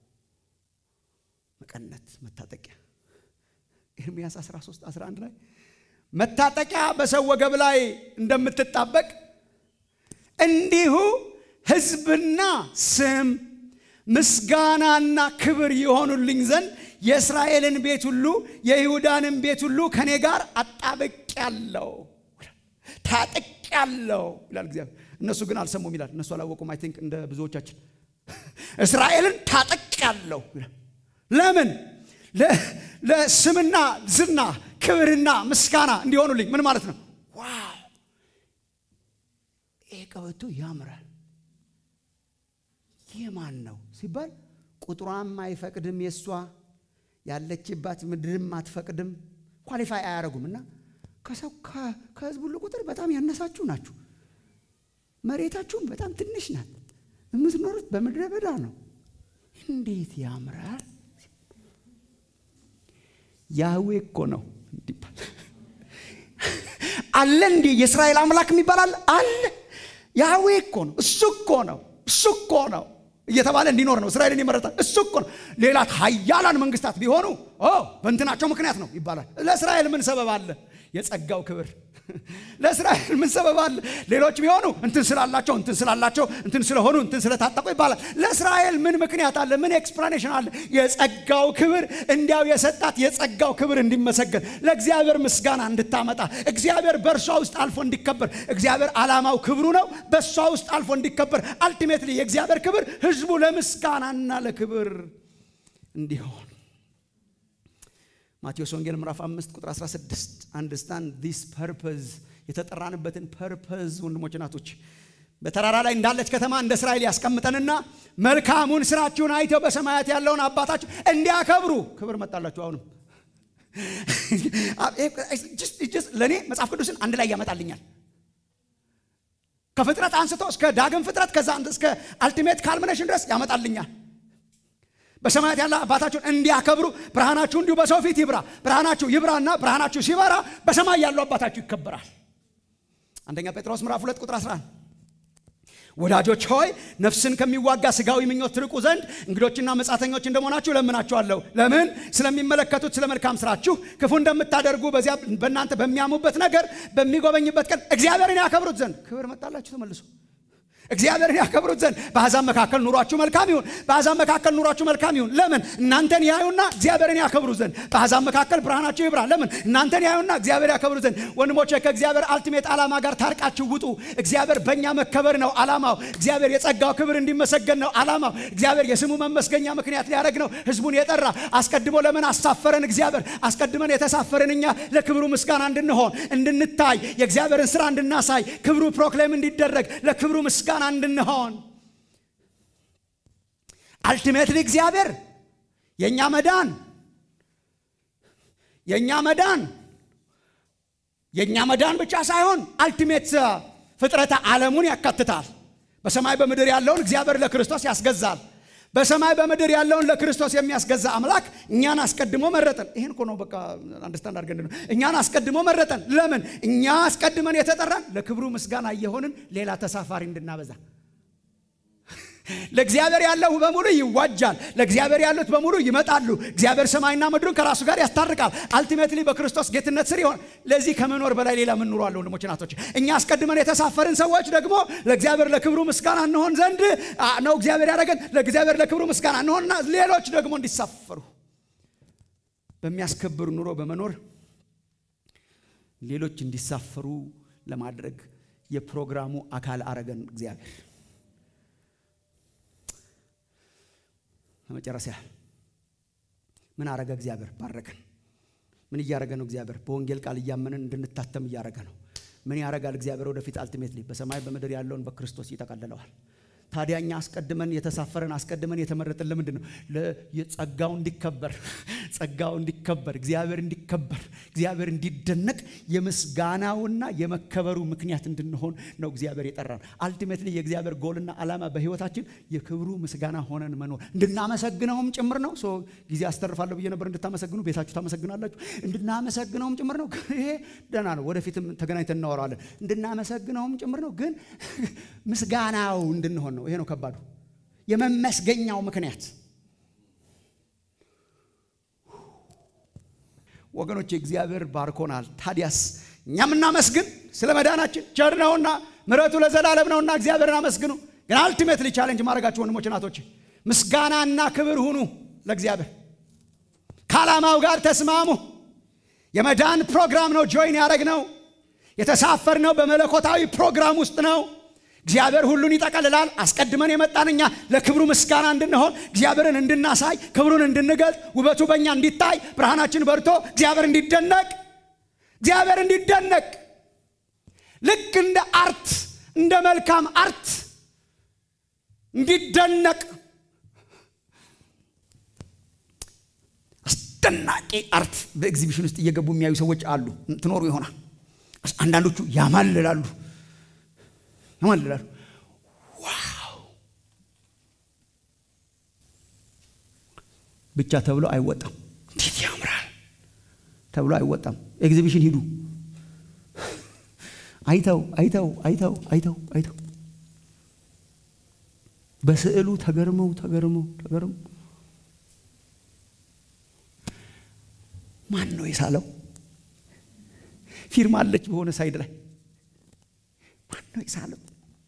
መቀነት መታጠቂያ ኤርምያስ 13 11 ላይ መታጠቂያ በሰው ወገብ ላይ እንደምትጣበቅ እንዲሁ ሕዝብና ስም ምስጋናና ክብር የሆኑልኝ ዘንድ የእስራኤልን ቤት ሁሉ የይሁዳንን ቤት ሁሉ ከእኔ ጋር አጣብቄአለሁ፣ ታጥቄአለሁ ይላል እግዚአብሔር። እነሱ ግን አልሰሙም ይላል። እነሱ አላወቁም። አይ ቲንክ እንደ ብዙዎቻችን እስራኤልን ታጥቄአለሁ ይላል። ለምን? ለስምና ዝና ክብርና ምስጋና እንዲሆኑልኝ። ምን ማለት ነው? ዋው ይህ ቀበቶ ያምራል። ይህ ማን ነው ሲባል ቁጥሯም አይፈቅድም፣ የእሷ ያለችባት ምድርም አትፈቅድም። ኳሊፋይ አያደርጉም። እና ከሰው ከህዝብ ሁሉ ቁጥር በጣም ያነሳችሁ ናችሁ። መሬታችሁም በጣም ትንሽ ናት። የምትኖሩት በምድረ በዳ ነው። እንዴት ያምራል! ያህዌ እኮ ነው እንዲባል አለ። እንዲ የእስራኤል አምላክ የሚባል አለ አለ። ያህዌ እኮ ነው፣ እሱ እኮ ነው፣ እሱ እኮ ነው እየተባለ እንዲኖር ነው እስራኤልን ይመረጣል። እሱ እኮ ነው። ሌላት ሀያላን መንግስታት ቢሆኑ በእንትናቸው ምክንያት ነው ይባላል። ለእስራኤል ምን ሰበብ አለ? የጸጋው ክብር ለእስራኤል ምን ሰበብ አለ? ሌሎች ቢሆኑ እንትን ስላላቸው እንትን ስላላቸው እንትን ስለሆኑ እንትን ስለታጠቁ ይባላል። ለእስራኤል ምን ምክንያት አለ? ምን ኤክስፕላኔሽን አለ? የጸጋው ክብር እንዲያው የሰጣት የጸጋው ክብር እንዲመሰገን ለእግዚአብሔር ምስጋና እንድታመጣ እግዚአብሔር በእርሷ ውስጥ አልፎ እንዲከበር እግዚአብሔር ዓላማው ክብሩ ነው። በእሷ ውስጥ አልፎ እንዲከበር አልቲሜትሊ የእግዚአብሔር ክብር ህዝቡ ለምስጋናና ለክብር እንዲሆን ማቴዎስ ወንጌል ምዕራፍ 5 ቁጥር 16 አንደርስታንድ ዲስ ፐርፐዝ የተጠራንበትን ፐርፐዝ ወንድሞች ናቶች በተራራ ላይ እንዳለች ከተማ እንደ እስራኤል ያስቀምጠንና መልካሙን ስራችሁን አይተው በሰማያት ያለውን አባታችሁ እንዲያከብሩ ክብር መጣላችሁ አሁንም ለእኔ መጽሐፍ ቅዱስን አንድ ላይ ያመጣልኛል ከፍጥረት አንስቶ እስከ ዳግም ፍጥረት ከዛ እስከ አልቲሜት ካልሚኔሽን ድረስ ያመጣልኛል በሰማያት ያለ አባታችሁን እንዲያከብሩ ብርሃናችሁ እንዲሁ በሰው ፊት ይብራ ብርሃናችሁ ይብራና ብርሃናችሁ ሲበራ በሰማይ ያለው አባታችሁ ይከበራል አንደኛ ጴጥሮስ ምዕራፍ 2 ቁጥር 11 ወዳጆች ሆይ ነፍስን ከሚዋጋ ስጋዊ ምኞት ትርቁ ዘንድ እንግዶችና መጻተኞች እንደመሆናችሁ ለምናችኋለሁ ለምን ስለሚመለከቱት ስለ መልካም ስራችሁ ክፉ እንደምታደርጉ በዚያ በእናንተ በሚያሙበት ነገር በሚጎበኝበት ቀን እግዚአብሔርን ያከብሩት ዘንድ ክብር መጣላችሁ ተመልሶ እግዚአብሔርን ያከብሩት ዘንድ በአሕዛብ መካከል ኑሯችሁ መልካም ይሁን በአሕዛብ መካከል ኑሯችሁ መልካም ይሁን ለምን እናንተን ያዩና እግዚአብሔርን ያከብሩ ዘንድ በአሕዛብ መካከል ብርሃናችሁ ይብራ ለምን እናንተን ያዩና እግዚአብሔር ያከብሩ ዘንድ ወንድሞቼ ከእግዚአብሔር አልቲሜት ዓላማ ጋር ታርቃችሁ ውጡ እግዚአብሔር በእኛ መከበር ነው ዓላማው እግዚአብሔር የጸጋው ክብር እንዲመሰገን ነው ዓላማው እግዚአብሔር የስሙ መመስገኛ ምክንያት ሊያደርግ ነው ህዝቡን የጠራ አስቀድሞ ለምን አሳፈረን እግዚአብሔር አስቀድመን የተሳፈረን እኛ ለክብሩ ምስጋና እንድንሆን እንድንታይ የእግዚአብሔርን ስራ እንድናሳይ ክብሩ ፕሮክሌም እንዲደረግ ለክብሩ ምስጋና ምስጋና እንድንሆን አልቲሜትሊ እግዚአብሔር የእኛ መዳን የእኛ መዳን የእኛ መዳን ብቻ ሳይሆን አልቲሜት ፍጥረተ ዓለሙን ያካትታል በሰማይ በምድር ያለውን እግዚአብሔር ለክርስቶስ ያስገዛል በሰማይ በምድር ያለውን ለክርስቶስ የሚያስገዛ አምላክ እኛን አስቀድሞ መረጠን ይህን እኮ ነው በቃ አንደርስታንድ አድርገን ነው እኛን አስቀድሞ መረጠን ለምን እኛ አስቀድመን የተጠራን ለክብሩ ምስጋና እየሆንን ሌላ ተሳፋሪ እንድናበዛ ለእግዚአብሔር ያለው በሙሉ ይዋጃል ለእግዚአብሔር ያሉት በሙሉ ይመጣሉ እግዚአብሔር ሰማይና ምድሩን ከራሱ ጋር ያስታርቃል አልቲሜትሊ በክርስቶስ ጌትነት ስር ይሆን ለዚህ ከመኖር በላይ ሌላ ምን ኑሮ አለ ወንድሞች ናቶች እኛ አስቀድመን የተሳፈርን ሰዎች ደግሞ ለእግዚአብሔር ለክብሩ ምስጋና እንሆን ዘንድ ነው እግዚአብሔር ያደረገን ለእግዚአብሔር ለክብሩ ምስጋና እንሆንና ሌሎች ደግሞ እንዲሳፈሩ በሚያስከብር ኑሮ በመኖር ሌሎች እንዲሳፈሩ ለማድረግ የፕሮግራሙ አካል አረገን እግዚአብሔር ለመጨረሻ ምን አረገ እግዚአብሔር ባረከን ምን እያረገ ነው እግዚአብሔር በወንጌል ቃል እያመንን እንድንታተም እያረገ ነው ምን ያረጋል እግዚአብሔር ወደፊት አልቲሜትሊ በሰማይ በምድር ያለውን በክርስቶስ ይጠቀልለዋል ታዲያ እኛ አስቀድመን የተሳፈረን አስቀድመን የተመረጥን ለምንድን ነው ጸጋው እንዲከበር ጸጋው እንዲከበር እግዚአብሔር እንዲከበር እግዚአብሔር እንዲደነቅ የምስጋናውና የመከበሩ ምክንያት እንድንሆን ነው እግዚአብሔር የጠራን አልቲሜትሊ የእግዚአብሔር ጎልና ዓላማ በህይወታችን የክብሩ ምስጋና ሆነን መኖር እንድናመሰግነውም ጭምር ነው ጊዜ አስተርፋለሁ ብዬ ነበር እንድታመሰግኑ ቤታችሁ ታመሰግናላችሁ እንድናመሰግነውም ጭምር ነው ይሄ ደህና ነው ወደፊትም ተገናኝተን እናወራለን እንድናመሰግነውም ጭምር ነው ግን ምስጋናው እንድንሆን ነው ይሄ ነው ከባዱ የመመስገኛው ምክንያት ወገኖች እግዚአብሔር ባርኮናል ታዲያስ እኛም እናመስግን ስለ መዳናችን ቸር ነውና ምረቱ ለዘላለም ነውና እግዚአብሔርን አመስግኑ ግን አልቲሜትሊ ቻሌንጅ ማድረጋችሁ ወንድሞች ናቶች ምስጋናና ክብር ሁኑ ለእግዚአብሔር ከዓላማው ጋር ተስማሙ የመዳን ፕሮግራም ነው ጆይን ያደረግ ነው የተሳፈር ነው በመለኮታዊ ፕሮግራም ውስጥ ነው እግዚአብሔር ሁሉን ይጠቀልላል አስቀድመን የመጣን እኛ ለክብሩ ምስጋና እንድንሆን እግዚአብሔርን እንድናሳይ ክብሩን እንድንገልጥ ውበቱ በእኛ እንዲታይ ብርሃናችን በርቶ እግዚአብሔር እንዲደነቅ እግዚአብሔር እንዲደነቅ ልክ እንደ አርት እንደ መልካም አርት እንዲደነቅ አስደናቂ አርት በኤግዚቢሽን ውስጥ እየገቡ የሚያዩ ሰዎች አሉ ትኖሩ ይሆናል አንዳንዶቹ ያማልላሉ ያማልላሉ ዋው ብቻ ተብሎ አይወጣም እንዴት ያምራል ተብሎ አይወጣም ኤግዚቢሽን ሂዱ አይተው አይተው አይተው አይተው አይተው በስዕሉ ተገርመው ተገርመው ተገርመው ማን ነው የሳለው ፊርማ አለች በሆነ ሳይድ ላይ ማን ነው የሳለው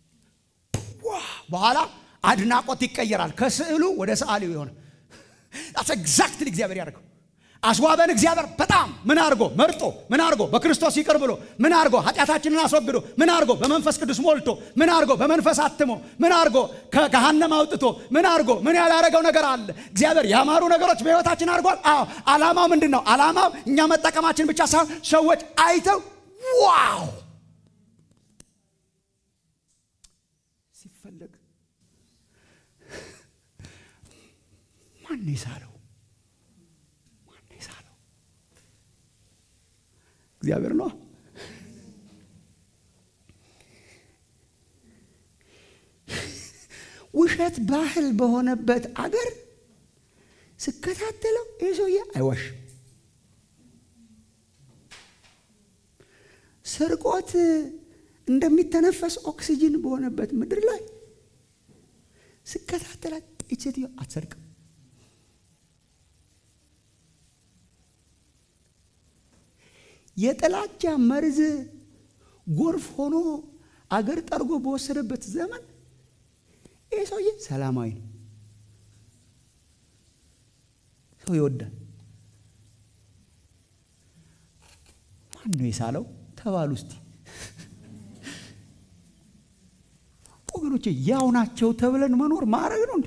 በኋላ አድናቆት ይቀየራል ከስዕሉ ወደ ሰዓሊው የሆነ ኤግዛክትሊ እግዚአብሔር ያደርገው አስዋበን እግዚአብሔር በጣም ምን አድርጎ መርጦ ምን አድርጎ በክርስቶስ ይቅር ብሎ ምን አድርጎ ኃጢአታችንን አስወግዶ ምን አድርጎ በመንፈስ ቅዱስ ሞልቶ ምን አድርጎ በመንፈስ አትሞ ምን አድርጎ ከገሃነም አውጥቶ ምን አድርጎ ምን ያላረገው ነገር አለ እግዚአብሔር ያማሩ ነገሮች በህይወታችን አድርጓል አዎ አላማው ምንድን ነው አላማው እኛ መጠቀማችን ብቻ ሳይሆን ሰዎች አይተው ዋው ማን የሳለው? ማን የሳለው? እግዚአብሔር ነው። ውሸት ባህል በሆነበት አገር ስከታተለው ይህ ሰውዬ አይዋሽም። ስርቆት እንደሚተነፈስ ኦክሲጅን በሆነበት ምድር ላይ ስከታተላት ይህች ሴትዮ አትሰርቅም። የጥላቻ መርዝ ጎርፍ ሆኖ አገር ጠርጎ በወሰደበት ዘመን ይህ ሰውዬ ሰላማዊ ነው። ሰው ይወዳል። ማን ነው የሳለው ተባሉ እስቲ ወገኖቼ። ያው ናቸው ተብለን መኖር ማድረግ ነው እንዴ?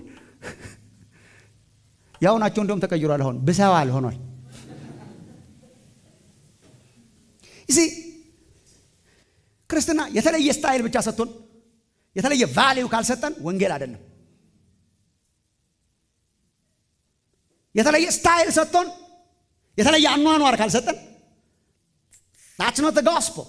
ያው ናቸው እንደውም ተቀይሯል። አሁን ብሰዋል ሆኗል። እዚ ክርስትና የተለየ ስታይል ብቻ ሰጥቶን የተለየ ቫሊዩ ካልሰጠን ወንጌል አይደለም። የተለየ ስታይል ሰጥቶን የተለየ አኗኗር ካልሰጠን that's not the gospel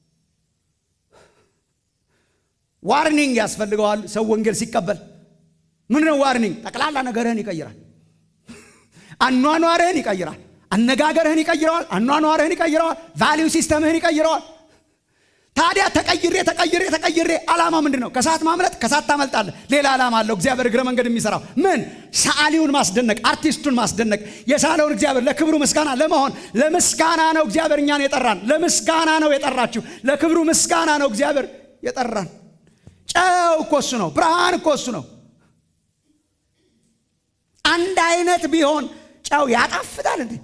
ዋርኒንግ ያስፈልገዋል። ሰው ወንጌል ሲቀበል ምንድነው ዋርኒንግ? ጠቅላላ ነገርህን ይቀይራል። አኗኗርህን ይቀይራል። አነጋገርህን ይቀይረዋል። አኗኗርህን ይቀይረዋል። ቫሊዩ ሲስተምህን ይቀይረዋል። ታዲያ ተቀይሬ ተቀይሬ ተቀይሬ ዓላማ ምንድን ነው? ከሰዓት ማምለጥ፣ ከሰዓት ታመልጣለህ። ሌላ ዓላማ አለው እግዚአብሔር እግረ መንገድ የሚሰራው ምን? ሰዓሊውን ማስደነቅ፣ አርቲስቱን ማስደነቅ፣ የሳለውን እግዚአብሔር ለክብሩ ምስጋና ለመሆን ለምስጋና ነው እግዚአብሔር እኛን የጠራን። ለምስጋና ነው የጠራችሁ። ለክብሩ ምስጋና ነው እግዚአብሔር የጠራን። ጨው እኮ እሱ ነው። ብርሃን እኮ እሱ ነው። አንድ አይነት ቢሆን ጨው ያጣፍጣል እንዴ?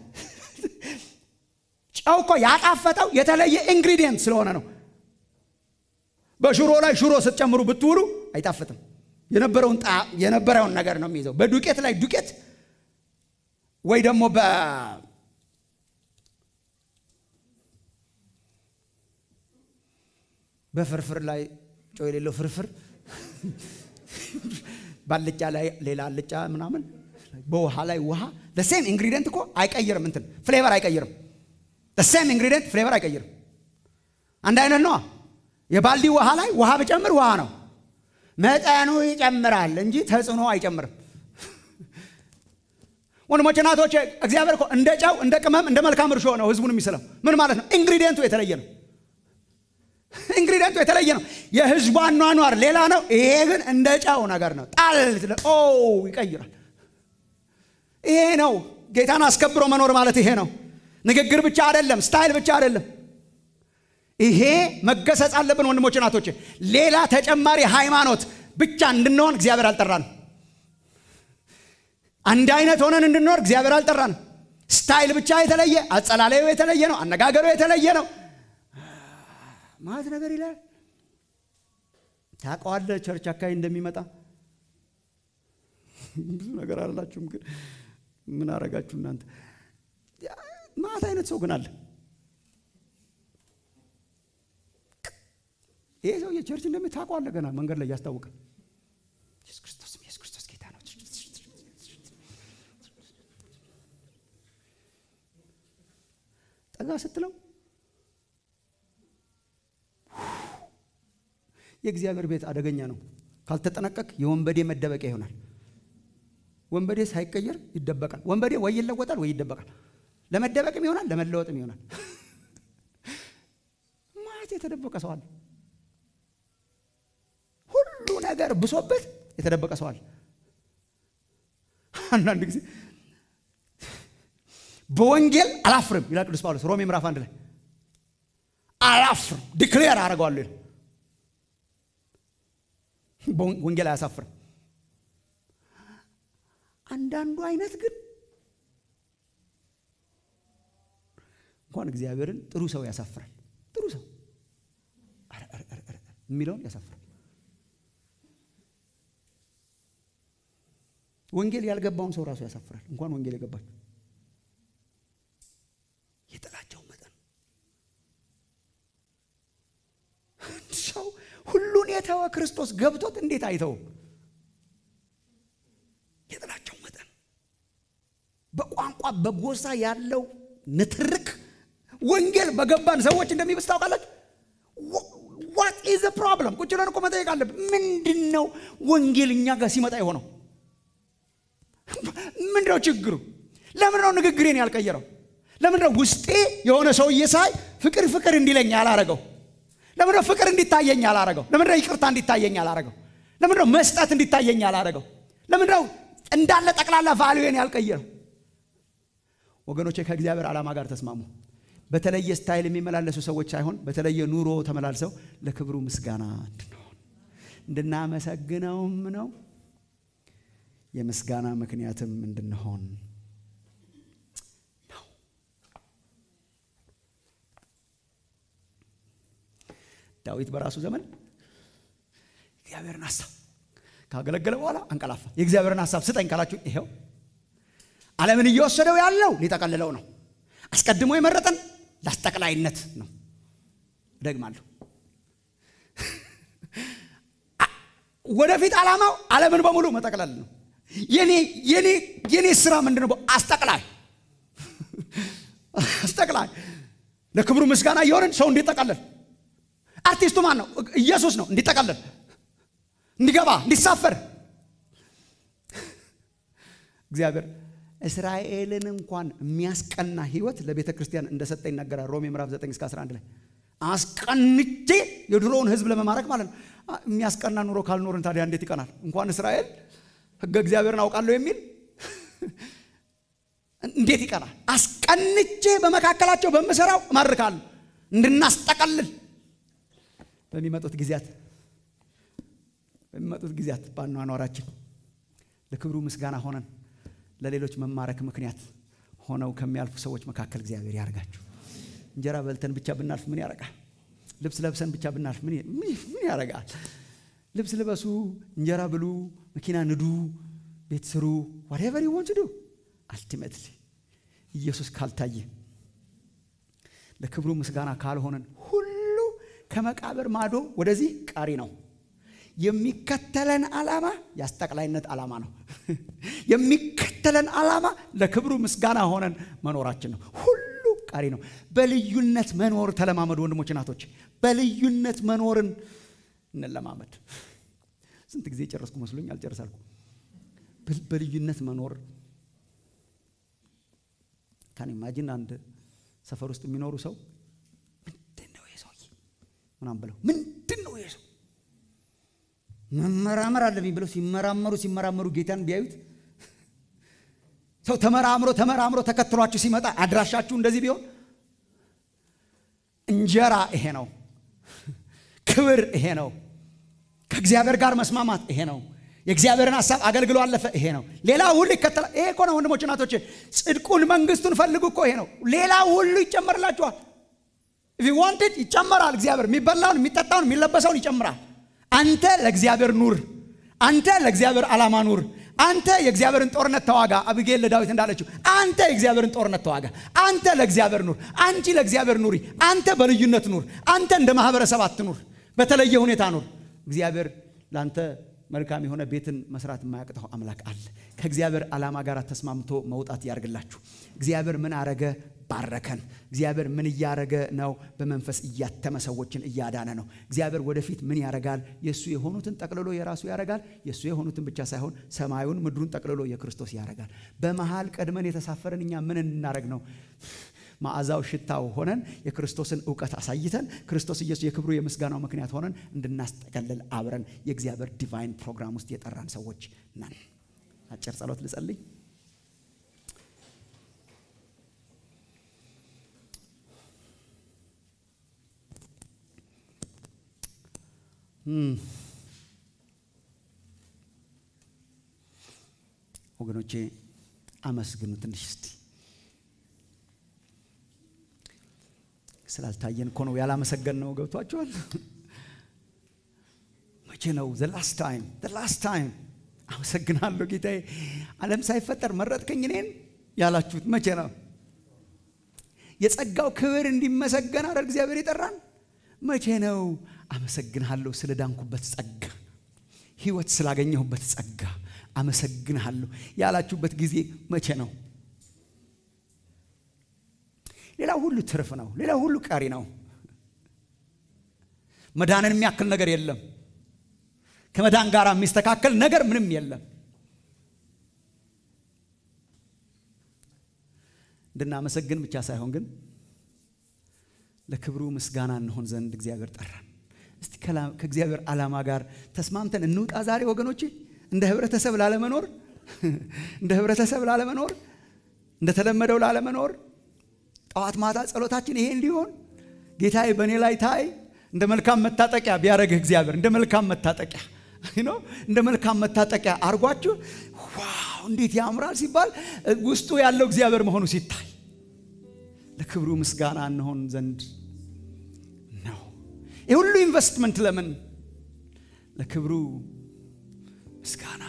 ጨው እኮ ያጣፈጠው የተለየ ኢንግሪዲየንት ስለሆነ ነው። በሽሮ ላይ ሽሮ ስትጨምሩ ብትውሉ አይጣፍጥም። የነበረውን የነበረውን ነገር ነው የሚይዘው። በዱቄት ላይ ዱቄት ወይ ደግሞ በ በፍርፍር ላይ ጨው የሌለው ፍርፍር፣ ባልጫ ላይ ሌላ አልጫ ምናምን፣ በውሃ ላይ ውሃ ሴም ኢንግሪዲየንት እኮ አይቀይርም። እንትን ፍሌቨር አይቀይርም። ሴም ኢንግሪዲየንት ፍሌቨር አይቀይርም። አንድ አይነት ነዋ። የባልዲ ውሃ ላይ ውሃ ብጨምር ውሃ ነው። መጠኑ ይጨምራል እንጂ ተጽዕኖ አይጨምርም። ወንድሞች እናቶች፣ እግዚአብሔር እኮ እንደ ጨው፣ እንደ ቅመም፣ እንደ መልካም እርሾ ነው ህዝቡን የሚስለው። ምን ማለት ነው? ኢንግሪዲየንቱ የተለየ ነው። ኢንግሪዲየንቱ የተለየ ነው። የህዝቡ አኗኗር ሌላ ነው። ይሄ ግን እንደ ጨው ነገር ነው። ጣል ኦ ይቀይራል። ይሄ ነው ጌታን አስከብሮ መኖር ማለት ይሄ ነው። ንግግር ብቻ አይደለም፣ ስታይል ብቻ አይደለም። ይሄ መገሰጽ አለብን ወንድሞች እናቶች። ሌላ ተጨማሪ ሃይማኖት ብቻ እንድንሆን እግዚአብሔር አልጠራንም። አንድ አይነት ሆነን እንድንኖር እግዚአብሔር አልጠራንም። ስታይል ብቻ የተለየ፣ አጸላለዩ የተለየ ነው፣ አነጋገሩ የተለየ ነው ማለት ነገር ይላል። ታውቀዋለህ ቸርች አካባቢ እንደሚመጣ ብዙ ነገር አላችሁም፣ ግን ምን አረጋችሁ እናንተ? ማት አይነት ሰው ግን አለ ይሄ ሰው የቸርች እንደምታውቀዋለህ ገና መንገድ ላይ ያስታውቃል። ኢየሱስ ክርስቶስ ኢየሱስ ክርስቶስ ጌታ ነው። ጠጋ ስትለው የእግዚአብሔር ቤት አደገኛ ነው። ካልተጠነቀቅ የወንበዴ መደበቂያ ይሆናል። ወንበዴ ሳይቀየር ይደበቃል። ወንበዴ ወይ ይለወጣል ወይ ይደበቃል። ለመደበቅም ይሆናል፣ ለመለወጥም ይሆናል። ማት የተደበቀ ሰው አለ። ሁሉ ነገር ብሶበት የተደበቀ ሰው አለ። አንዳንድ ጊዜ በወንጌል አላፍርም ይላል ቅዱስ ጳውሎስ ሮሜ ምዕራፍ አንድ ላይ አላፍርም ዲክሌር አደርገዋለሁ ይላል። ወንጌል አያሳፍርም። አንዳንዱ አይነት ግን እንኳን እግዚአብሔርን ጥሩ ሰው ያሳፍራል። ጥሩ ሰው የሚለውን ያሳፍራል። ወንጌል ያልገባውን ሰው ራሱ ያሳፍራል። እንኳን ወንጌል የገባቸው የጥላቸው መጠን ሰው ሁሉን የተወ ክርስቶስ ገብቶት እንዴት አይተውም? የጥላቸው መጠን በጎሳ ያለው ንትርክ ወንጌል በገባን ሰዎች እንደሚብስ ታውቃላችሁ። ዋት ኢዝ ፕሮብለም? ቁጭ ብለን እኮ መጠየቅ አለብን። ምንድን ነው ወንጌል እኛ ጋር ሲመጣ የሆነው? ምንድን ነው ችግሩ? ለምን ነው ንግግሬን ያልቀየረው? ለምን ነው ውስጤ የሆነ ሰውዬ ሳይ ፍቅር ፍቅር እንዲለኝ ያላረገው? ለምን ነው ፍቅር እንዲታየኝ ያላረገው? ለምን ነው ይቅርታ እንዲታየኝ ያላረገው? ለምን ነው መስጠት እንዲታየኝ ያላረገው? ለምን ነው እንዳለ ጠቅላላ ቫልዩን ያልቀየረው? ወገኖቼ ከእግዚአብሔር ዓላማ ጋር ተስማሙ። በተለየ ስታይል የሚመላለሱ ሰዎች ሳይሆን በተለየ ኑሮ ተመላልሰው ለክብሩ ምስጋና እንድንሆን እንድናመሰግነውም ነው የምስጋና ምክንያትም እንድንሆን ነው። ዳዊት በራሱ ዘመን እግዚአብሔርን ሀሳብ ካገለገለ በኋላ አንቀላፋ። የእግዚአብሔርን ሀሳብ ስጠኝ ካላችሁ ይሄው ዓለምን እየወሰደው ያለው ሊጠቀልለው ነው። አስቀድሞ የመረጠን ለአስጠቅላይነት ነው። እደግማለሁ። ወደፊት ዓላማው ዓለምን በሙሉ መጠቅለል ነው። የኔ የኔ የኔ ስራ ምንድን ነው? አስጠቅላይ አስጠቅላይ ለክብሩ ምስጋና እየሆንን ሰው እንዲጠቀለል። አርቲስቱ ማን ነው? ኢየሱስ ነው። እንዲጠቀለል፣ እንዲገባ፣ እንዲሳፈር እግዚአብሔር እስራኤልን እንኳን የሚያስቀና ህይወት ለቤተ ክርስቲያን እንደሰጠ ይናገራል። ሮሜ ምዕራፍ 9 እስከ 11 ላይ አስቀንቼ የድሮውን ህዝብ ለመማረክ ማለት ነው። የሚያስቀና ኑሮ ካልኖርን ታዲያ እንዴት ይቀናል? እንኳን እስራኤል ህገ እግዚአብሔርን አውቃለሁ የሚል እንዴት ይቀናል? አስቀንቼ በመካከላቸው በምሰራው እማርካለሁ እንድናስጠቀልል በሚመጡት ጊዜያት በሚመጡት ጊዜያት በአኗኗራችን ለክብሩ ምስጋና ሆነን ለሌሎች መማረክ ምክንያት ሆነው ከሚያልፉ ሰዎች መካከል እግዚአብሔር ያርጋችሁ። እንጀራ በልተን ብቻ ብናልፍ ምን ያረጋል? ልብስ ለብሰን ብቻ ብናልፍ ምን ያረጋል? ልብስ ልበሱ፣ እንጀራ ብሉ፣ መኪና ንዱ፣ ቤት ስሩ፣ ዋትኤቨር ዩ ዋንት ዱ አልቲሜትሊ ኢየሱስ ካልታየ ለክብሩ ምስጋና ካልሆነን ሁሉ ከመቃብር ማዶ ወደዚህ ቀሪ ነው። የሚከተለን ዓላማ የአስጠቅላይነት ዓላማ ነው። የሚከተለን ዓላማ ለክብሩ ምስጋና ሆነን መኖራችን ነው። ሁሉ ቀሪ ነው። በልዩነት መኖር ተለማመዱ ወንድሞች፣ እናቶች። በልዩነት መኖርን እንለማመድ። ስንት ጊዜ ጨረስኩ መስሎኝ አልጨርሳልኩ። በልዩነት መኖር ካን ኢማጂን አንድ ሰፈር ውስጥ የሚኖሩ ሰው ምንድን ነው ይሄ ሰውዬ ምናምን ብለው ምንድን ነው ይሄ ሰው መመራመር አለብኝ ብለው ሲመራመሩ ሲመራመሩ ጌታን ቢያዩት ሰው ተመራምሮ ተመራምሮ ተከትሏችሁ ሲመጣ አድራሻችሁ እንደዚህ ቢሆን እንጀራ ይሄ ነው፣ ክብር ይሄ ነው፣ ከእግዚአብሔር ጋር መስማማት ይሄ ነው፣ የእግዚአብሔርን ሀሳብ አገልግሎ አለፈ ይሄ ነው። ሌላ ሁሉ ይከተላል። ይሄ እኮ ነው ወንድሞች እናቶች፣ ጽድቁን መንግስቱን ፈልጉ እኮ ይሄ ነው። ሌላ ሁሉ ይጨመርላችኋል። ዋንትድ ይጨመራል። እግዚአብሔር የሚበላውን የሚጠጣውን የሚለበሰውን ይጨምራል። አንተ ለእግዚአብሔር ኑር። አንተ ለእግዚአብሔር ዓላማ ኑር። አንተ የእግዚአብሔርን ጦርነት ተዋጋ። አብጌል ለዳዊት እንዳለችው አንተ የእግዚአብሔርን ጦርነት ተዋጋ። አንተ ለእግዚአብሔር ኑር። አንቺ ለእግዚአብሔር ኑሪ። አንተ በልዩነት ኑር። አንተ እንደ ማህበረሰብ አትኑር። በተለየ ሁኔታ ኑር። እግዚአብሔር ለአንተ መልካም የሆነ ቤትን መስራት የማያቅተው አምላክ አለ። ከእግዚአብሔር ዓላማ ጋር ተስማምቶ መውጣት ያርግላችሁ። እግዚአብሔር ምን አረገ? ባረከን። እግዚአብሔር ምን እያረገ ነው? በመንፈስ እያተመ ሰዎችን እያዳነ ነው። እግዚአብሔር ወደፊት ምን ያረጋል? የእሱ የሆኑትን ጠቅልሎ የራሱ ያረጋል። የእሱ የሆኑትን ብቻ ሳይሆን ሰማዩን ምድሩን ጠቅልሎ የክርስቶስ ያረጋል። በመሃል ቀድመን የተሳፈረን እኛ ምን እንናረግ ነው? መዓዛው ሽታው ሆነን የክርስቶስን እውቀት አሳይተን ክርስቶስ ኢየሱስ የክብሩ የምስጋናው ምክንያት ሆነን እንድናስጠቀልል አብረን የእግዚአብሔር ዲቫይን ፕሮግራም ውስጥ የጠራን ሰዎች ነን። አጭር ጸሎት ልጸልይ። ወገኖቼ አመስግኑ ትንሽ እስቲ። ስላልታየን እኮ ነው ያላመሰገን ነው። ገብቷችኋል? መቼ ነው ዘ ላስት ታይም ዘ ላስት ታይም አመሰግናለሁ ጌታዬ፣ ዓለም ሳይፈጠር መረጥከኝ እኔን ያላችሁት መቼ ነው? የጸጋው ክብር እንዲመሰገን አይደል እግዚአብሔር የጠራን? መቼ ነው? አመሰግንሃለሁ ስለ ዳንኩበት ጸጋ፣ ህይወት ስላገኘሁበት ጸጋ አመሰግንሃለሁ ያላችሁበት ጊዜ መቼ ነው? ሌላ ሁሉ ትርፍ ነው። ሌላ ሁሉ ቀሪ ነው። መዳንን የሚያክል ነገር የለም። ከመዳን ጋር የሚስተካከል ነገር ምንም የለም። እንድናመሰግን ብቻ ሳይሆን ግን ለክብሩ ምስጋና እንሆን ዘንድ እግዚአብሔር ጠራን። እስቲ ከእግዚአብሔር ዓላማ ጋር ተስማምተን እንውጣ ዛሬ ወገኖች። እንደ ህብረተሰብ ላለመኖር እንደ ህብረተሰብ ላለመኖር እንደተለመደው ላለመኖር ጠዋት ማታ ጸሎታችን ይሄ እንዲሆን ጌታዬ በእኔ ላይ ታይ እንደ መልካም መታጠቂያ ቢያደረግህ እግዚአብሔር እንደ መልካም መታጠቂያ እንደ መልካም መታጠቂያ አርጓችሁ ዋው እንዴት ያምራል ሲባል ውስጡ ያለው እግዚአብሔር መሆኑ ሲታይ ለክብሩ ምስጋና እንሆን ዘንድ ነው። ይህ ሁሉ ኢንቨስትመንት ለምን? ለክብሩ ምስጋና።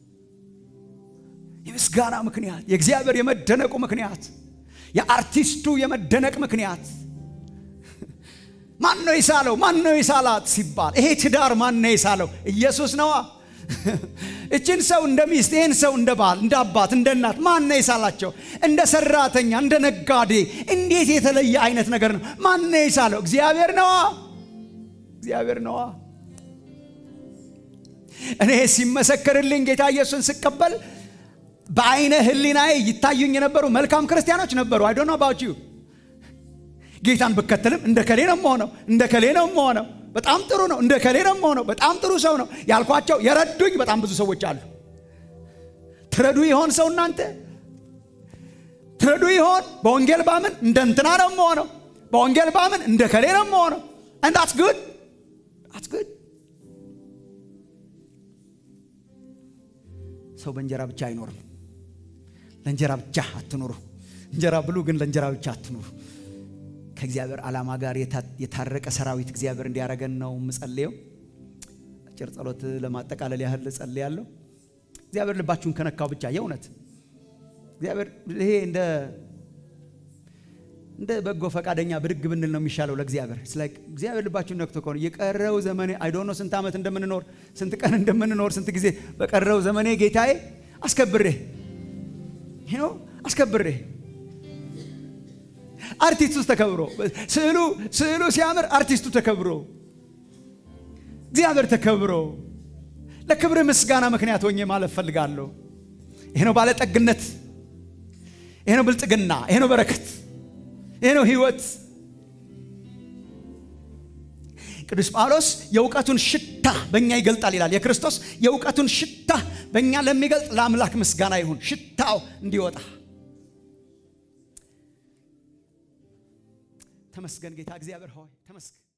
የምስጋና ምክንያት፣ የእግዚአብሔር የመደነቁ ምክንያት፣ የአርቲስቱ የመደነቅ ምክንያት ማን ነው የሳለው? ማን ነው የሳላት ሲባል ይሄ ትዳር ማን ነው የሳለው? ኢየሱስ ነዋ። እችን ሰው እንደ ሚስት፣ ይህን ሰው እንደ ባል፣ እንደ አባት፣ እንደ እናት ማን ነው የሳላቸው? እንደ ሰራተኛ፣ እንደ ነጋዴ እንዴት የተለየ አይነት ነገር ነው። ማን ነው የሳለው? እግዚአብሔር ነዋ። እግዚአብሔር ነዋ። እኔ ሲመሰከርልኝ ጌታ ኢየሱስን ስቀበል በአይነ ህሊናዬ ይታዩኝ የነበሩ መልካም ክርስቲያኖች ነበሩ። አይ ዶንት ኖ አባውት ዩ ጌታን ብከተልም እንደ ከሌ ነው የምሆነው፣ እንደ ከሌ ነው የምሆነው። በጣም ጥሩ ነው፣ እንደ ከሌ ነው የምሆነው። በጣም ጥሩ ሰው ነው ያልኳቸው የረዱኝ በጣም ብዙ ሰዎች አሉ። ትረዱ ይሆን ሰው እናንተ ትረዱ ይሆን? በወንጌል ባምን እንደ እንትና ነው የምሆነው፣ በወንጌል ባምን እንደ ከሌ ነው የምሆነው። and that's good that's good ሰው በእንጀራ ብቻ አይኖርም። ለእንጀራ ብቻ አትኑሩ። እንጀራ ብሉ፣ ግን ለእንጀራ ብቻ አትኑሩ። ከእግዚአብሔር ዓላማ ጋር የታረቀ ሰራዊት እግዚአብሔር እንዲያደርገን ነው የምጸልየው። አጭር ጸሎት ለማጠቃለል ያህል እጸልያለሁ። እግዚአብሔር ልባችሁን ከነካው ብቻ የእውነት እግዚአብሔር ይሄ እንደ እንደ በጎ ፈቃደኛ ብድግ ብንል ነው የሚሻለው ለእግዚአብሔር። እግዚአብሔር ልባችሁን ነክቶ ከሆነ የቀረው ዘመኔ አይዶኖ ስንት ዓመት እንደምንኖር ስንት ቀን እንደምንኖር ስንት ጊዜ በቀረው ዘመኔ ጌታዬ አስከብሬ ነው አስከብሬ አርቲስቱ ተከብሮ ስዕሉ ስዕሉ ሲያምር አርቲስቱ ተከብሮ እግዚአብሔር ተከብሮ ለክብር ምስጋና ምክንያት ሆኜ ማለት ፈልጋለሁ። ይሄ ነው ባለጠግነት፣ ይሄ ነው ብልጥግና፣ ይሄ ነው በረከት፣ ይሄ ነው ህይወት። ቅዱስ ጳውሎስ የእውቀቱን ሽታ በእኛ ይገልጣል ይላል። የክርስቶስ የእውቀቱን ሽታ በእኛ ለሚገልጥ ለአምላክ ምስጋና ይሁን። ሽታው እንዲወጣ ተመስገን ጌታ እግዚአብሔር ሆይ ተመስገን።